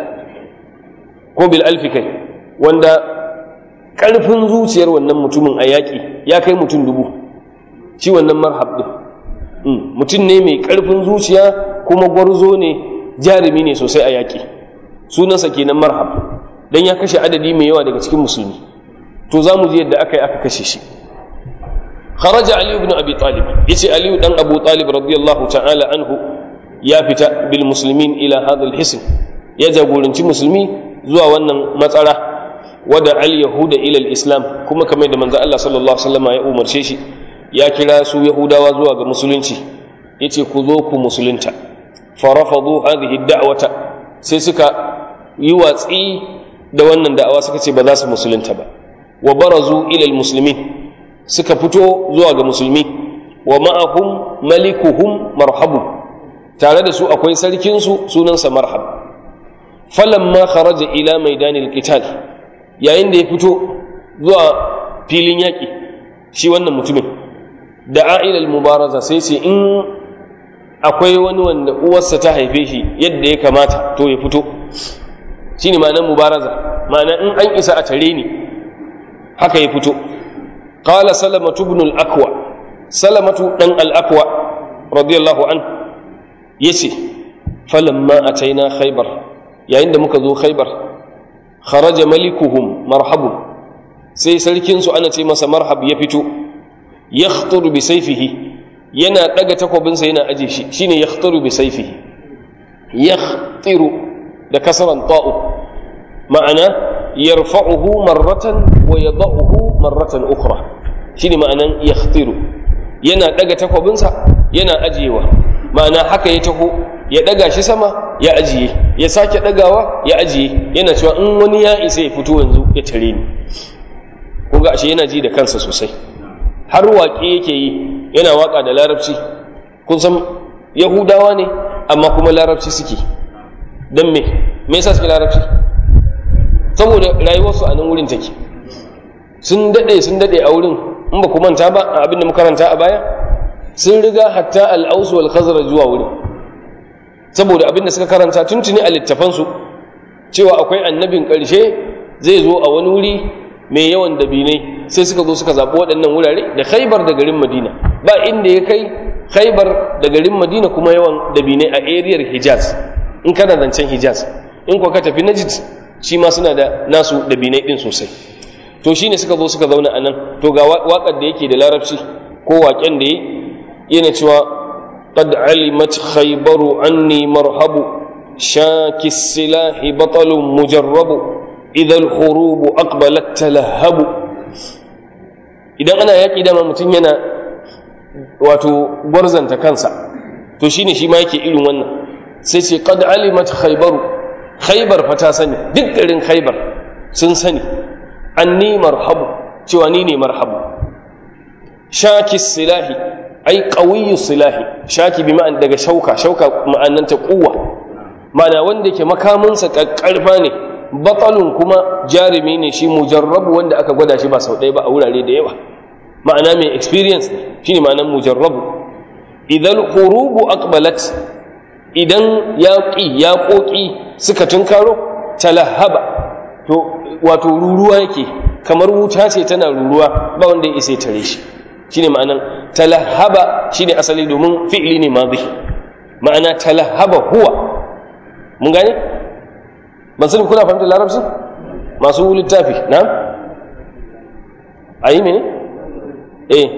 ko bil alfi kai wanda ƙarfin zuciyar wannan mutumin a yaƙi ya kai mutum dubu shi wannan marhab ɗin mutum ne mai ƙarfin zuciya kuma gwarzo ne jarumi ne sosai a yaƙi sunansa kenan marhab don ya kashe adadi mai yawa daga cikin musulmi to za mu ji yadda aka yi aka kashe shi kharaja ali ibn abi talib yace ali dan abu talib radiyallahu ta'ala anhu ya fita bil muslimin ila hadha al hisn ya jagoranci musulmi zuwa wannan matsara wada al yahuda ila al islam kuma kamar da manzo Allah sallallahu alaihi wasallam ya umarce shi ya kira su yahudawa zuwa ga musulunci yace ku zo ku musulunta farafadu hadhihi da'wata sai suka yi watsi da wannan da'awa suka ce ba za su musulunta ba wa barazu ila almuslimin suka fito zuwa ga musulmi wa ma'ahum malikuhum marhabu tare da su akwai sarkin su sunansa marhab falamma kharaja ila maidanil qital yayin da ya fito zuwa filin yaƙi shi wannan mutumin da a'ilal mubaraza sai ce in akwai wani wanda uwarsa ta haife shi yadda ya kamata to ya fito shi ne ma'anar mubaraza ma'ana in an isa a tare ni haka ya fito qala salamatu ibn al-akwa salamatu dan al-akwa radiyallahu an yace falamma ataina khaybar yayin da muka zo khaybar kharaja malikuhum marhabun sai sarkin su ana ce masa marhab ya fito yakhturu bi sayfihi yana daga takobinsa yana aje shi shine yakhturu bi sayfihi yakhtiru da kasaran ta'u ma'ana yarfa'uhu marratan wa yada'uhu marratan ukhra shine ma'anan yakhtiru yana daga takobinsa yana ajiyewa ma'ana haka ya taho ya daga shi sama ya ajiye ya sake dagawa ya ajiye yana cewa in wani ya isa ya fito yanzu ya tare ni kun ga ashe yana ji da kansa sosai har waƙe yake yi yana waƙa da larabci kun san yahudawa ne amma kuma larabci suke don me me yasa suke larabci saboda rayuwarsu a nan wurin take sun daɗe sun daɗe a wurin in ba ku manta ba a abin da makaranta a baya sun riga hatta al'ausu wal khazraj zuwa wurin saboda abin da suka karanta tuntuni a littafansu cewa akwai annabin ƙarshe zai zo a wani wuri mai yawan dabinai sai suka zo suka zaɓi waɗannan wurare da khaibar da garin madina ba inda ya kai khaibar da garin madina kuma yawan dabinai a ariyar hijaz in kana zancen hijaz in kuwa ka tafi najd shi ma suna da nasu dabinai ɗin sosai to shine suka zo suka zauna anan to ga waƙar da yake da larabci ko waƙen da yi yana cewa qad alimat khaybaru anni marhabu shaki silahi batalun mujarrabu idha al-hurub aqbalat talahabu idan ana yaƙi dama mutum yana wato gwarzanta kansa to shine shi ma yake irin wannan sai ce qad alimat khaybaru khaybar fa ta sani duk garin khaybar sun sani anni marhabu cewa ni ne marhabu shaki silahi ai qawiyyu silahi shaki bi ma'an daga shauka shauka ma'ananta kuwa ma'ana wanda yake makaminsa kakkarfa ne batalun kuma jarumi ne shi mujarrabu wanda aka gwada shi ba sau ɗaya ba a wurare da yawa ma'ana mai experience ne shine ma'anar mujarrabu idan hurubu aqbalat idan yaƙi yaƙoƙi suka tunkaro talahaba to wato ruruwa yake kamar wuta ce tana ruruwa ba wanda ya isa tare shi shine ma'anar talahaba shine asali domin fi'li ne madhi ma'ana talahaba huwa mun gane ban sani kuna fahimtar larabci masu littafi na ayi mene eh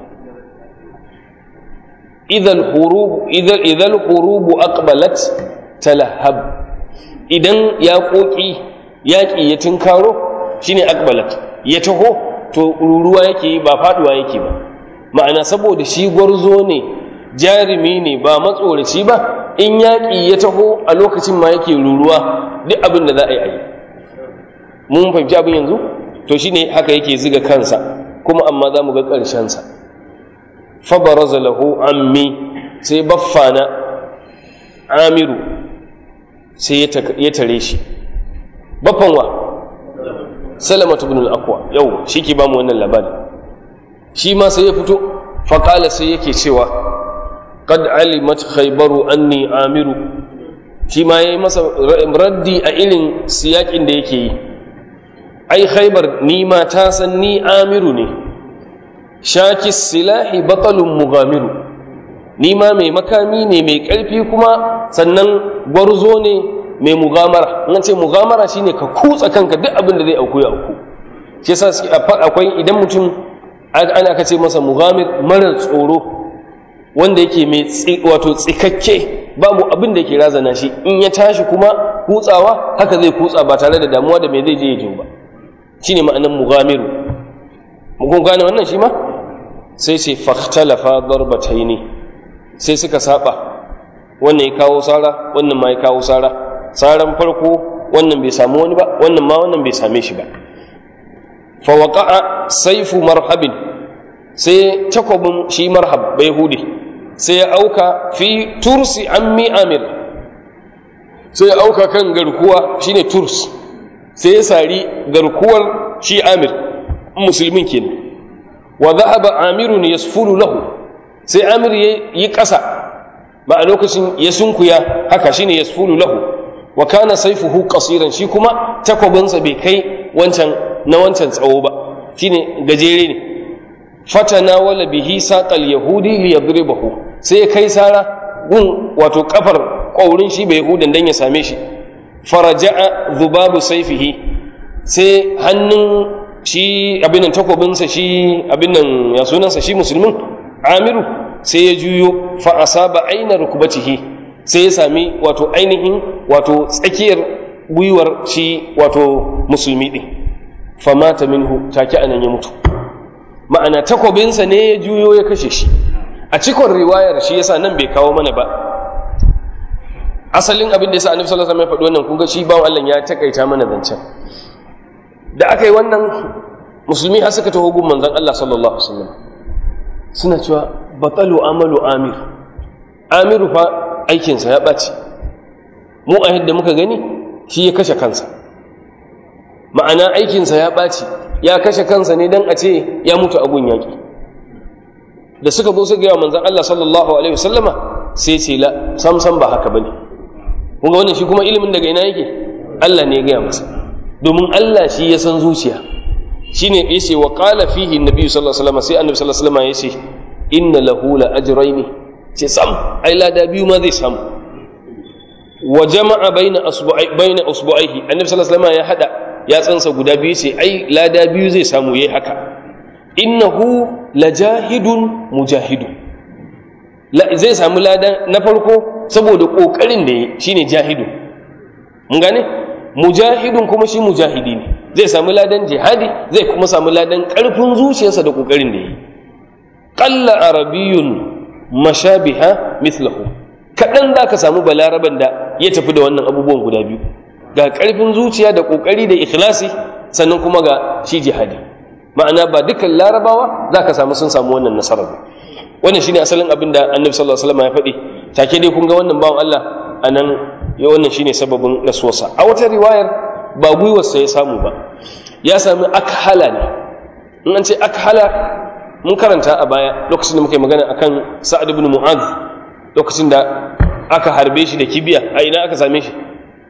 idhal hurub idhal idhal hurub aqbalat talahab idan yaƙoƙi yaƙi ya tinkaro shine aqbalat ya taho to ruruwa yake ba faduwa yake ba ma'ana saboda shi gwarzo ne jarumi ne ba matsoraci ba in yaƙi ya taho a lokacin ma yake ruruwa duk abin da za a yi a yi mun fahimci abin yanzu to shine haka yake ziga kansa kuma amma za mu ga ƙarshensa fabaraza lahu ammi sai baffana amiru sai ya tare shi baffan wa salamatu ibn al-aqwa yau shi ke ba mu wannan labari shi ma sai ya fito faƙala sai yake cewa qad alimat khaybaru anni amiru shi ma yayi masa raddi a irin siyakin da yake yi ai khaybar ni ma ta san ni amiru ne shaki silahi batalun mugamiru ni ma mai makami ne mai ƙarfi kuma sannan gwarzo ne mai mugamara in ce mugamara shine ka kutsa kanka duk abin da zai auku ya auku shi yasa akwai idan mutum ana ka ce masa mugamir mara tsoro wanda yake mai wato tsikakke babu abin da yake razana shi in ya tashi kuma kutsawa haka zai kutsa ba tare da damuwa da mai zai je ya jiwo ba shine ma'anan mugamiru mun gane wannan shi ma sai ce fakhtalafa darbataini sai suka saba wannan ya kawo sara wannan ma ya kawo sara saran farko wannan bai samu wani ba wannan ma wannan bai same shi ba fa waqa'a sayfu marhabin sai takwabin shi marhab bai hude sai ya auka fi tursi ammi amir sai ya auka kan garkuwa shine turs sai ya sari garkuwar shi amir musulmin kenan wa dhahaba amirun yasfulu lahu sai amir yi ƙasa ba a lokacin ya sunkuya haka shine yasfulu lahu wa kana sayfuhu qasiran shi kuma takwabinsa bai kai wancan na wancan tsawo ba shine gajere ne fatana wala bihi saqal yahudi li yadribahu sai ya kai sara gun wato kafar ƙaurin shi bai yahudan dan ya same shi faraja'a dhubabu sayfihi sai hannun shi abin nan takobinsa shi abin nan ya sunansa shi musulmin amiru sai ya juyo fa asaba aina rukbatihi sai ya sami wato ainihin wato tsakiyar gwiwar shi wato musulmi din famata minhu take anan ya mutu ma'ana takobinsa ne ya juyo ya kashe shi a cikon riwayar shi yasa nan bai kawo mana ba asalin abin da yasa annabi sallallahu alaihi wasallam ya faɗi wannan kun ga shi bawon Allah ya takaita mana zancen da aka yi wannan musulmi har suka taho gun manzon Allah sallallahu alaihi wasallam suna cewa batalu amalu amir amiru fa aikinsa ya ɓaci mu a yadda muka gani shi ya kashe kansa ma'ana aikinsa ya ɓaci ya kashe kansa ne don a ce ya mutu a gun yaƙi da suka zo su gaya manzan Allah sallallahu alaihi wasallama sai ce la sam sam ba haka bane kun ga wannan shi kuma ilimin daga ina yake Allah ne ya gaya masa domin Allah shi ya san zuciya shine yace wa qala fihi annabi sallallahu alaihi wasallam sai annabi sallallahu alaihi wasallam yace inna lahu la ajraini ce sam ai lada biyu ma zai samu wa jama'a baina asbu'ai baina usbu'aihi annabi sallallahu alaihi wasallam ya hada yatsansa guda biyu ce ai lada biyu zai samu yayi haka innahu lajahidun mujahidun zai samu lada na farko saboda kokarin da yayi shine jahidu mun gane mujahidun kuma shi mujahidi ne zai samu ladan jihadi zai kuma samu ladan karfin zuciyarsa da kokarin da yayi qalla arabiyyun mashabiha mithluhu kadan zaka samu balaraban da ya tafi da wannan abubuwan guda biyu ga karfin zuciya da kokari da ikhlasi sannan kuma ga shi jihadi ma'ana ba dukkan larabawa zaka samu sun samu wannan nasarar ba wannan shine asalin abin da annabi sallallahu alaihi wasallam ya faɗi take dai kun ga wannan bawan Allah anan ya wannan shine sababin rasuwarsa a wata riwayar ba gwiwarsa ya samu ba ya sami akhala ne in an ce akhala mun karanta a baya lokacin da muka yi magana akan sa'ad ibn mu'adh lokacin da aka harbe shi da kibiya a ina aka same shi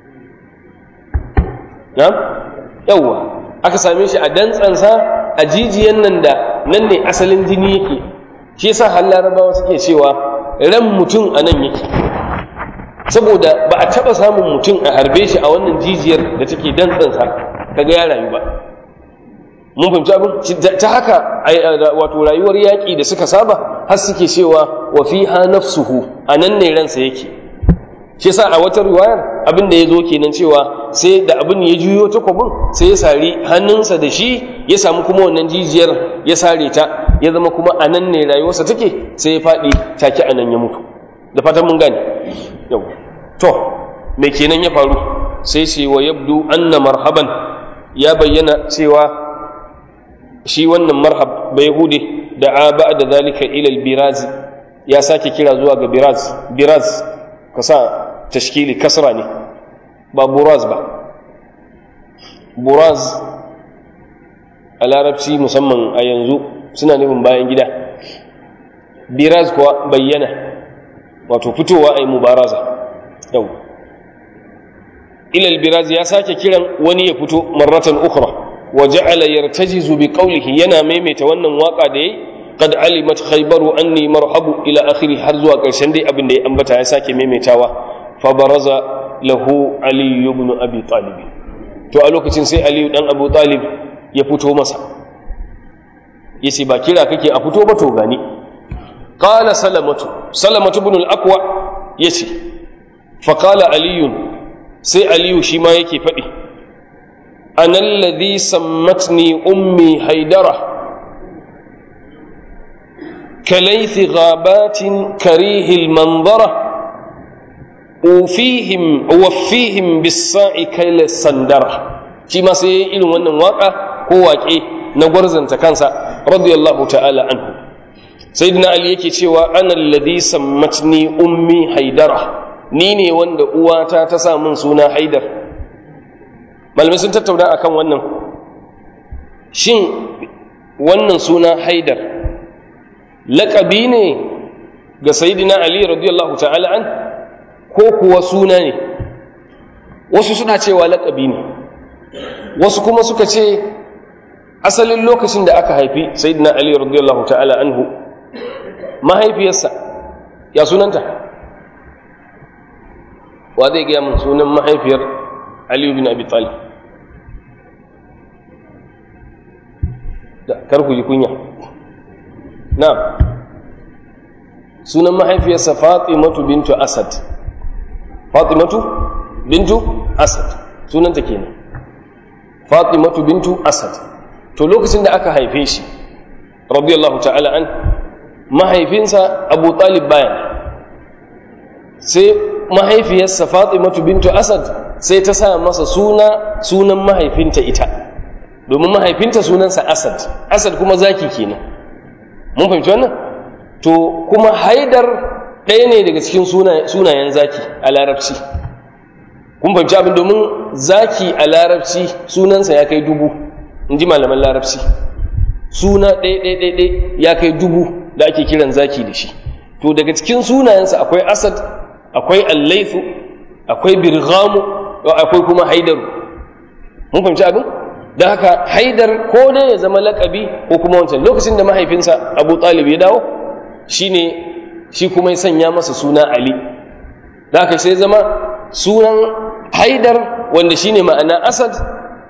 na yawwa aka same shi a dantsansa a jijiyan nan da nan ne asalin jini yake shi yasa har larabawa suke cewa ran mutum a nan yake saboda ba a taɓa samun mutum a harbe shi a wannan jijiyar da take dantsansa kaga ya rayu ba mun fahimci abin ta haka wato rayuwar yaƙi da suka saba har suke cewa wa fiha nafsuhu a nan ne ransa yake shi yasa a wata riwayar abin da ya zo kenan cewa sai da abin ya juyo takwabin sai ya sari hannunsa da shi ya samu kuma wannan jijiyar ya sare ta ya zama kuma a nan ne rayuwarsa take sai ya faɗi take a nan ya mutu da fatan mun gane yau to me kenan ya faru sai ce wa yabdu anna marhaban ya bayyana cewa shi wannan marhab bai hude da a ba da zalika ilal biraz ya sake kira zuwa ga biraz biraz ka sa tashkili kasra ne ba buraz ba buraz a larabci musamman a yanzu suna nufin bayan gida biraz kuwa bayyana wato fitowa a yi mubaraza yau ilal biraz ya sake kiran wani ya fito marratan ukhra wa ja'ala yartajizu bi qawlihi yana maimaita wannan waka da yayi qad alimat khaybaru anni marhabu ila akhiri har zuwa karshen dai abin da ya ambata ya sake maimaitawa fa baraza lahu ali ibn abi talib to a lokacin sai ali dan abu talib ya fito masa yace ba kira kake a fito ba to gani qala salamatu salamatu ibn al-aqwa yace fa qala aliyun sai aliyu shi ma yake faɗi ana alladhi sammatni ummi haidara kalaythi ghabatin karihil manzara ufihim waffihim bis-sa'i kayla sandara shi ma sai irin wannan waka ko waƙe na gwarzanta kansa radiyallahu ta'ala anhu sayyidina ali yake cewa ana alladhi sammatni ummi haidara ni ne wanda uwata ta sa min suna haidar malamai sun tattauna akan wannan shin wannan suna haidar laƙabi ne ga sayidina ali radiyallahu ta'ala an ko kuwa suna ne wasu suna cewa laƙabi ne wasu kuma suka ce asalin lokacin da aka haifi sayidina ali radiyallahu ta'ala anhu mahaifiyarsa ya sunanta wa zai gaya min sunan mahaifiyar aliyu bin abi talib kar ku ji kunya na sunan mahaifiyarsa fatimatu bintu asad fatimatu bintu asad sunanta kenan fatimatu bintu asad to lokacin da aka haife shi radiyallahu ta'ala an mahaifinsa abu talib bayan sai mahaifiyarsa fatimatu bintu asad sai ta sa masa suna sunan mahaifinta ita domin mahaifinta sunansa asad asad kuma zaki kenan mun fahimci wannan to kuma haidar ɗaya ne daga cikin sunayen zaki a larabci kun fahimci abin domin zaki a larabci sunansa ya kai dubu in ji malaman larabci suna ɗaya ya kai dubu da ake kiran zaki da shi to daga cikin sunayensa akwai asad akwai allaifu akwai birgamu akwai kuma haidaru mun fahimci abin don haka haidar ko dai ya zama lakabi ko kuma wancan lokacin da mahaifinsa abu talib ya dawo shine shi kuma ya sanya masa suna ali da haka sai zama sunan haidar wanda shine ma'ana asad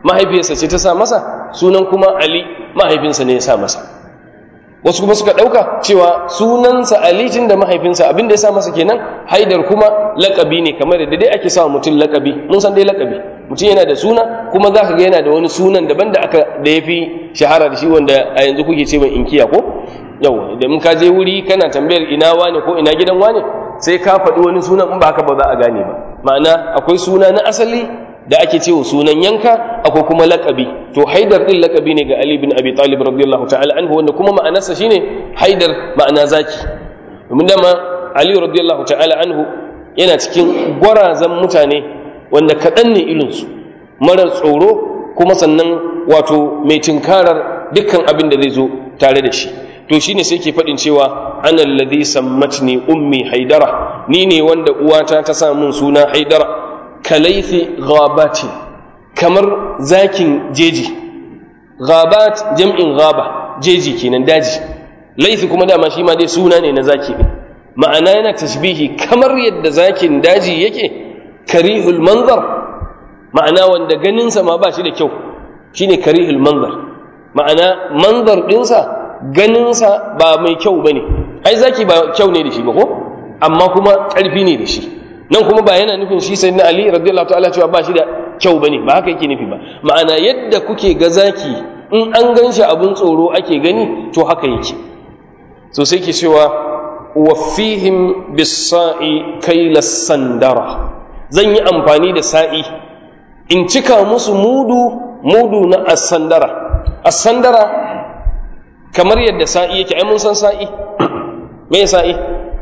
mahaifiyarsa ce ta sa masa sunan kuma ali mahaifinsa ne ya sa masa wasu kuma suka ɗauka cewa sunansa ali tun da mahaifinsa abin da ya sa masa kenan haidar kuma lakabi ne kamar da dai ake sa mutum lakabi mun san dai lakabi mutum yana da suna kuma za ka ga yana da wani sunan daban da aka da ya fi shahara da shi wanda a yanzu kuke ce mai inkiya ko yau da mun ka je wuri kana tambayar ina wane ko ina gidan wane sai ka faɗi wani sunan in ba haka ba za a gane ba ma'ana akwai suna na asali da ake cewa sunan yanka akwai kuma lakabi to haidar din lakabi ne ga ali bin abi talib radiyallahu ta'ala anhu wanda kuma ma'anarsa shine haidar ma'ana zaki domin dama ali radiyallahu ta'ala anhu yana cikin gwarazan mutane wanda kaɗan ne irinsu marar tsoro kuma sannan wato mai tinkarar dukkan abin da zai zo tare da shi to shine sai ke faɗin cewa ana alladhi sammatni ummi haidara ni ne wanda uwata ta sa mun suna haidara kalaifi ghabati kamar zakin jeji ghabat jam'in ghaba jeji kenan daji laifi kuma dama shi ma dai suna ne na zaki ne ma'ana yana tashbihi kamar yadda zakin daji yake karihul manzar ma'ana wanda ganinsa ma ba shi da kyau shine karihul manzar ma'ana manzar ɗinsa ganinsa ba mai kyau ba ne ai zaki ba kyau ne da shi ba ko amma kuma ƙarfi ne da shi nan kuma ba yana nufin shi sai na ali radiyallahu ta'ala cewa ba shi da kyau ba ne ba haka yake nufi ba ma'ana yadda kuke ga zaki in an gan shi abin tsoro ake gani to haka yake so sai ke cewa wafihim bisa'i kaila sandara zan yi amfani da sa'i in cika musu mudu mudu na asandara asandara kamar yadda sa'i yake ai mun san sa'i me sa'i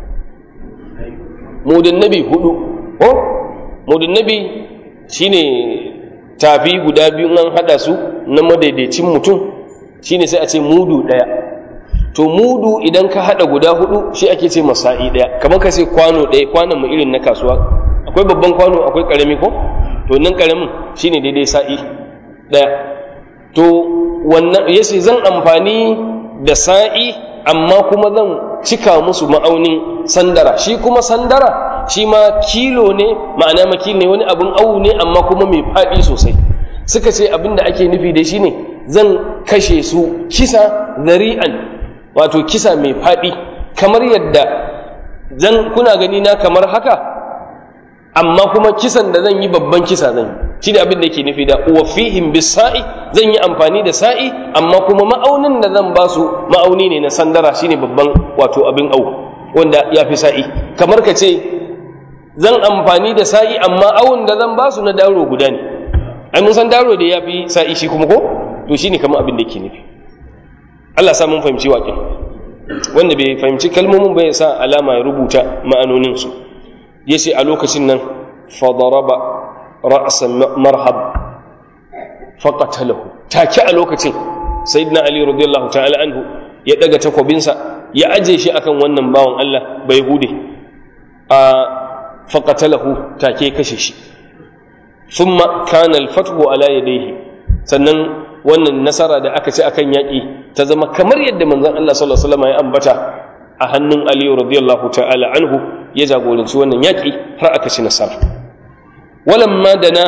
mudun nabi hudu ko mudun nabi shine tafi guda biyu an hada su na madaidaicin mutum shine sai a ce mudu daya to mudu idan ka hada guda hudu shi ake ce masa'i daya kamar ka sai kwano daya kwanon mu irin na kasuwa akwai babban kwano akwai karami ko to nan karamin shine daidai sa'i daya to wannan yace zan amfani da sa'i amma kuma zan cika musu ma'aunin sandara shi kuma sandara shi ma kilo ne ma'ana makil ne wani abin awu ne amma kuma mai faɗi sosai suka ce abin da ake nufi da shi ne zan kashe su kisa zari'an wato kisa mai faɗi kamar yadda zan kuna gani na kamar haka amma kuma kisan da zan yi babban kisa zan yi shi da abin da yake nufi da wafihim bisa'i zan yi amfani da sa'i amma kuma ma'aunin da zan ba su ma'auni ne na sandara shine babban wato abin au wanda ya fi sa'i kamar ka ce zan amfani da sa'i amma awun da zan ba su na daro guda ne ai mun san daro da ya fi sa'i shi kuma ko to shine kamar abin da yake nufi Allah sa mun fahimci waƙin wanda bai fahimci kalmomin bai sa alama ya rubuta ma'anoninsu ya ce a lokacin nan fadaraba ra'asan marhab faƙatalahu take a lokacin sayyidina ali radiyallahu ta'ala anhu ya daga takwabinsa ya aje shi akan wannan bawan Allah bai hude a faƙatalahu take kashe shi thumma kana al-fathu ala yadayhi sannan wannan nasara da aka ci akan yaƙi ta zama kamar yadda manzon Allah sallallahu alaihi wasallam ya ambata a hannun Ali radiyallahu ta'ala anhu ya jagoranci wannan yaƙi har aka ci nasara walamma dana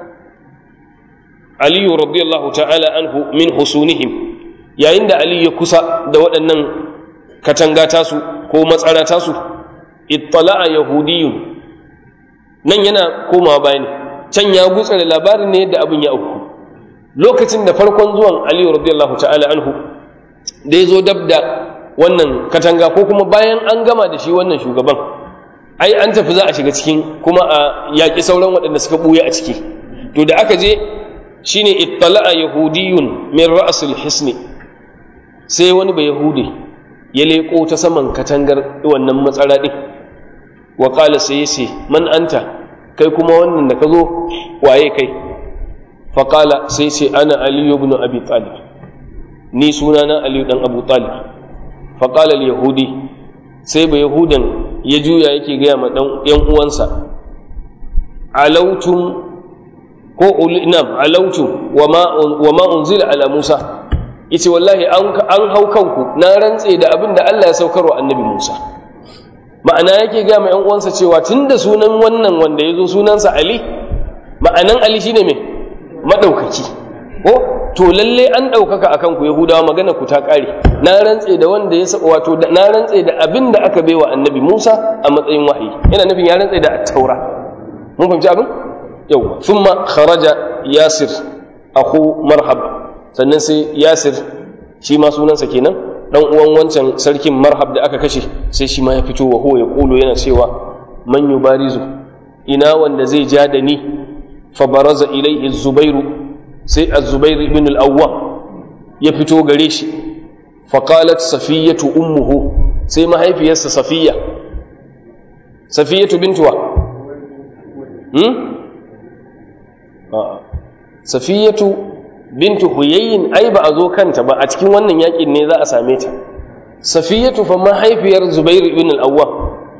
Ali radiyallahu ta'ala anhu min husunihim yayin da Ali ya kusa da waɗannan katanga tasu ko matsara tasu ittala'a yahudiyun nan yana komawa bayani can ya gutsa da labarin ne yadda abin ya auku lokacin da farkon zuwan aliyu radiyallahu ta'ala anhu da ya zo dab da wannan katanga ko kuma bayan an gama da shi wannan shugaban ai an tafi za a shiga cikin kuma a yaƙi sauran waɗanda suka ɓuya a ciki to da aka je shine ittala'a yahudiyun min ra'sul hisni sai wani ba yahudi ya leƙo ta saman katangar wannan matsara ɗin wa ƙala sai ya ce man anta kai kuma wannan da ka zo waye kai faƙala sai ce ana aliyu ibn abi talib ni sunana aliyu dan abu talib faƙala yahudi sai ba yahudan ya juya yake gaya ma dan yan uwansa alautum ko ulinam alautum wa ma unzila ala musa yace wallahi an hau kanku na rantse da abin da Allah ya saukarwa annabi Musa ma'ana yake gaya ma yan uwansa cewa tunda sunan wannan wanda ya zo sunansa Ali ma'anan Ali shine me maɗaukaki ko to lalle an ɗaukaka akan ku yahudawa magana ku ta ƙare na rantse da wanda ya saba wato na rantse da abin da aka baiwa annabi musa a matsayin wahayi yana nufin ya rantse da taura mun fahimci abin yau thumma kharaja yasir akhu marhab sannan sai yasir shi ma sunansa kenan dan uwan wancan sarkin marhab da aka kashe sai shi ma ya fito wa huwa ya kulo yana cewa man yubarizu ina wanda zai ja da ni fa baraza ilaihi zubairu sai az-zubair ibn al-awwam ya fito gare shi fa qalat safiyatu ummuhu sai mahaifiyarsa safiya safiyatu bintuwa hmm safiyatu bintu huyayyin ai ba a zo kanta ba a cikin wannan yakin ne za a same ta safiyatu fa mahaifiyar zubair ibn al-awwam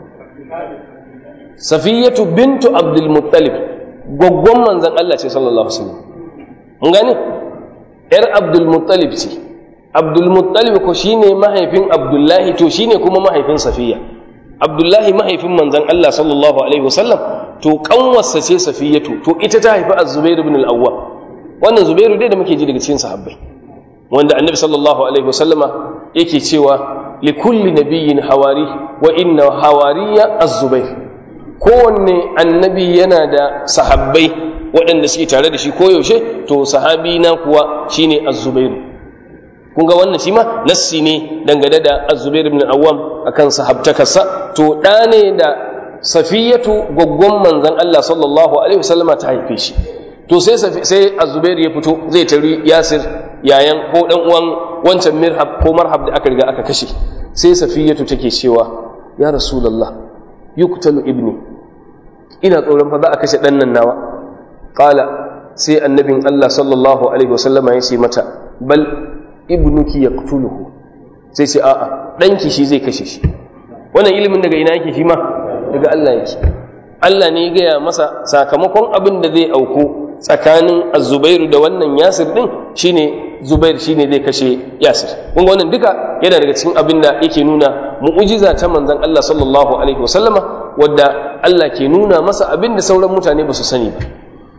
safiyatu bintu abdul muttalib gwaggwan manzon Allah ce sallallahu alaihi wasallam mun gane yar abdul muttalib ce abdul muttalib ko shine mahaifin abdullahi to shine kuma mahaifin safiya abdullahi mahaifin manzon Allah sallallahu alaihi wasallam to kanwarsa ce safiyatu to ita ta haifi az-zubair ibn al-awwam wannan zubairu dai da muke ji daga cikin sahabbai wanda annabi sallallahu alaihi wasallama yake cewa li kulli nabiyyin hawari wa inna hawariya az-zubair kowanne annabi yana da sahabbai waɗanda suke tare da shi koyaushe to sahabi na kuwa shine az-zubairu kun ga wannan shi ma nassi ne dangane da az-zubair ibn awwam akan sahabtakarsa to ɗa ne da safiyatu gwaggwan manzon Allah sallallahu alaihi wasallama ta haife shi to sai sai azubair ya fito zai tari yasir yayan ko dan uwan wancan mirhab ko marhab da aka riga aka kashe sai safiyatu take cewa ya rasulullah yuqtalu ibni ina tsoron fa za a kashe dan nan nawa qala sai annabin Allah sallallahu alaihi wasallama ya ce mata bal ibnuki yaqtuluhu sai ce a'a danki shi zai kashe shi wannan ilimin daga ina yake shi ma daga Allah yake Allah ne ya gaya masa sakamakon abin da zai auku tsakanin azubairu da wannan yasir din shine zubair shine zai kashe yasir kun ga wannan duka yana daga cikin abin da yake nuna mu'ujiza ta manzon Allah sallallahu alaihi wasallama wadda Allah ke nuna masa abin da sauran mutane ba su sani ba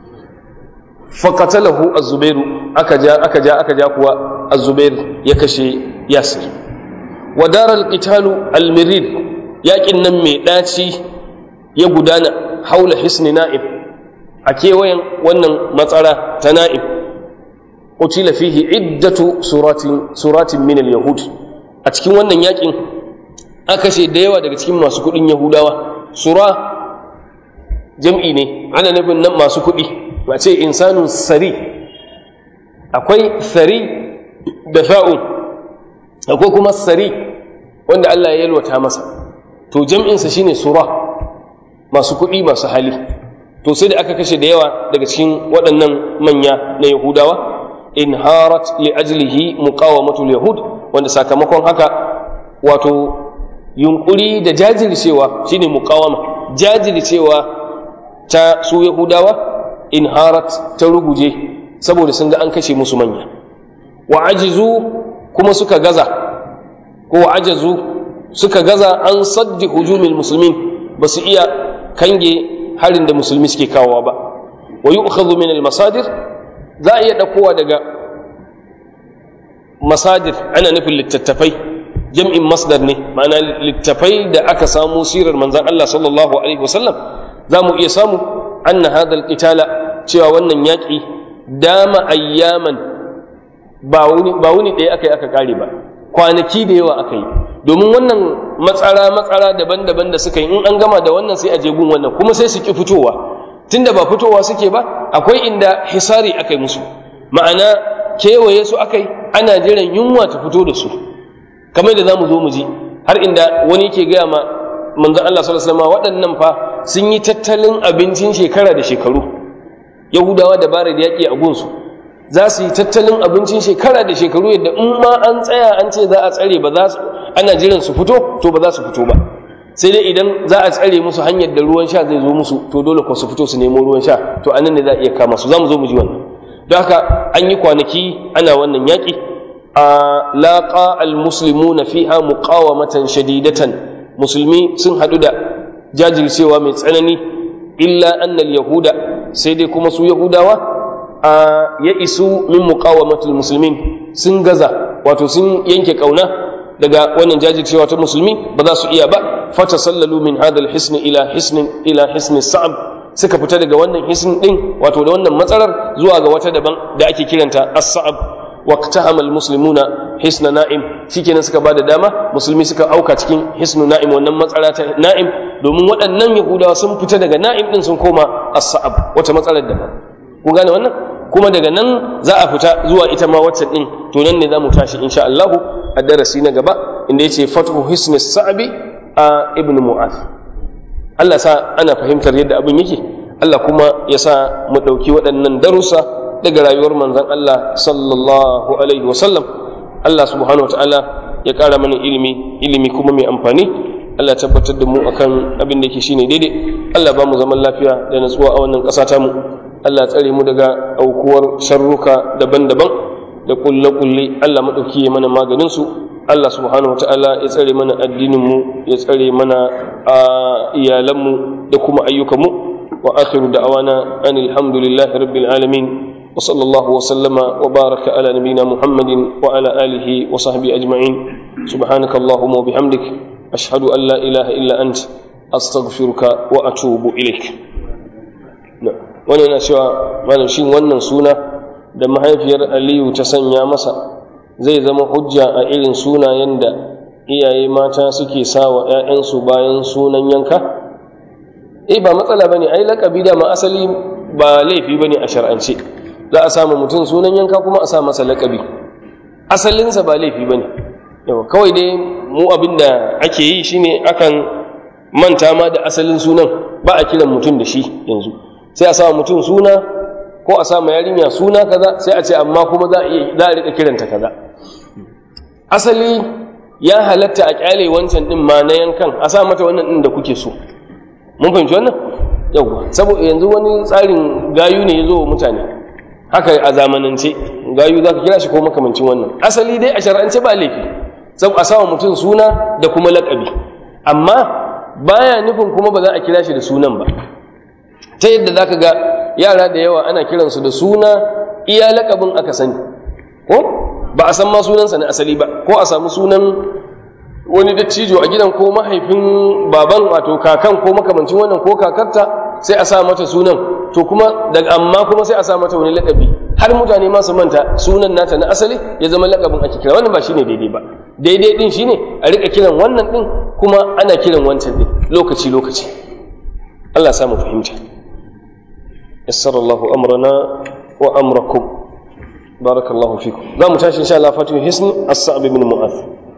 faqatalahu az-zubairu aka ja aka ja aka ja kuwa az-zubair ya kashe yasir wa daral qitalu al-mirid yakin nan mai daci ya gudana haula hisni na'ib a kewayen wannan matsara ta na'im utila fihi iddatu suratin suratin min al-yahud a cikin wannan yakin aka ce da yawa daga cikin masu kudin yahudawa sura jam'i ne ana nufin nan masu kudi ba ce insanun sari akwai sari da fa'un akwai kuma sari wanda Allah ya yalwata masa to jam'insa shine sura masu kudi masu hali to sai da aka kashe da yawa daga cikin waɗannan manya na yahudawa in harat li ajlihi muqawamatul yahud wanda sakamakon haka wato yunkuri da jajircewa shine muqawama jajircewa ta su yahudawa in harat ta ruguje saboda sun ga an kashe musu manya wa ajizu kuma suka gaza ko ajazu suka gaza an saddi hujumil muslimin ba su iya kange harin da musulmi suke kawowa ba wa yu'khadhu min al-masadir za a iya ɗaukowa daga masadir ana nufin littattafai jam'in masdar ne ma'ana littattafai da aka samu sirar manzan Allah sallallahu alaihi wasallam za mu iya samu anna hadha al-qitala cewa wannan yaƙi dama ayyaman ba wuni ba wuni ɗaya aka yi aka ƙare ba kwanaki da yawa aka yi domin wannan matsara matsara daban-daban da suka yi in an gama da wannan sai a je gun wannan kuma sai su ki fitowa tunda ba fitowa suke ba akwai inda hisari aka yi musu ma'ana kewaye su aka yi ana jiran yunwa ta fito da su kamar da za mu zo mu ji har inda wani yake gaya ma manzon Allah sallallahu alaihi wasallam waɗannan fa sun yi tattalin abincin shekara da shekaru yahudawa da bare da yaƙi a gunsu za su yi tattalin abincin shekara da shekaru yadda in ma an tsaya an ce za a tsare ba za su ana jiran su fito to ba za su fito ba sai dai idan za a tsare musu hanyar da ruwan sha zai zo musu to dole ko su fito su nemo ruwan sha to anan ne za a iya kama su za mu zo mu ji wannan don haka an yi kwanaki ana wannan yaƙi a laƙa almuslimuna fiha muqawamatan shadidatan musulmi sun haɗu da jajircewa mai tsanani illa annal yahuda sai dai kuma su yahudawa ya isu min muqawamatul muslimin sun gaza wato sun yanke kauna daga wannan jajircewa ta musulmi ba za su iya ba fata sallalu min hadal hisn ila hisn ila hisn sa'ab suka fita daga wannan hisn din wato da wannan matsalar zuwa ga wata daban da ake kiranta as-sa'ab waqtahama al-muslimuna hisna na'im shikenan suka bada dama musulmi suka auka cikin hisnu na'im wannan matsala ta na'im domin waɗannan yahudawa sun fita daga na'im din sun koma as-sa'ab wata matsalar daban kun gane wannan kuma daga nan za a fita zuwa ita ma wacce din to nan ne za mu tashi insha Allah a darasi na gaba inda yace fathu hisni sa'bi a ibn mu'az Allah sa ana fahimtar yadda abin yake Allah kuma ya sa mu ɗauki waɗannan darussa daga rayuwar manzon Allah sallallahu alaihi wasallam Allah subhanahu wa ta'ala ya ƙara mana ilimi ilimi kuma mai amfani Allah tabbatar da mu akan abin da yake shine daidai Allah ba mu zaman lafiya da natsuwa a wannan ƙasa ta mu Allah tsare mu daga aukuwar sharruka daban-daban da kulle-kulle Allah maɗauki ya mana maganin su Allah subhanahu wataala ya tsare mana addinin mu ya tsare mana iyalan mu da kuma ayyukan mu wa akhiru da'wana anil hamdulillahi rabbil alamin wa sallallahu wa sallama wa baraka ala nabiyyina muhammadin wa ala alihi wa sahbihi ajma'in subhanakallahumma wa bihamdik ashhadu an la ilaha illa ant astaghfiruka wa atubu ilaik wani yana cewa malam shin wannan suna da mahaifiyar aliyu ta sanya masa zai zama hujja a irin sunayen da iyaye mata suke sa wa 'ya'yansu bayan sunan yanka eh ba matsala bane ai lakabi da ma asali ba laifi bane a shar'ance za a samu mutum sunan yanka kuma a sa masa lakabi asalinsa ba laifi bane yawa kawai dai mu abinda ake yi shine akan manta ma da asalin sunan ba a kiran mutum da shi yanzu sai a sa mutum suna ko a sa ma yarinya suna kaza sai a ce amma kuma za a iya za a rika kiranta kaza asali ya halatta a kyale wancan din ma na yankan a sa mata wannan din da kuke so mun fahimci wannan yauwa saboda yanzu wani tsarin gayu ne ya zo wa mutane haka a zamanance gayu za ka kira shi ko makamancin wannan asali dai a shar'ance ba laifi saboda a sa mutum suna da kuma laƙabi amma baya nufin kuma ba za a kira shi da sunan ba ta yadda za ka ga yara da yawa ana kiransu da suna iya lakabin aka sani ko ba a san ma sunansa na asali ba ko a samu sunan wani dattijo a gidan ko mahaifin baban wato kakan ko makamancin wannan ko kakarta sai a sa mata sunan to kuma daga amma kuma sai a sa mata wani lakabi har mutane ma su manta sunan nata na asali ya zama lakabin ake kira wannan ba shine daidai ba daidai din shine a rika kiran wannan din kuma ana kiran wancan din lokaci lokaci Allah samu fahimta yassara Allahu amrana wa amrakum barakallahu fikum za mu tashi insha Allah fatu hisni as-sa'b ibn mu'adh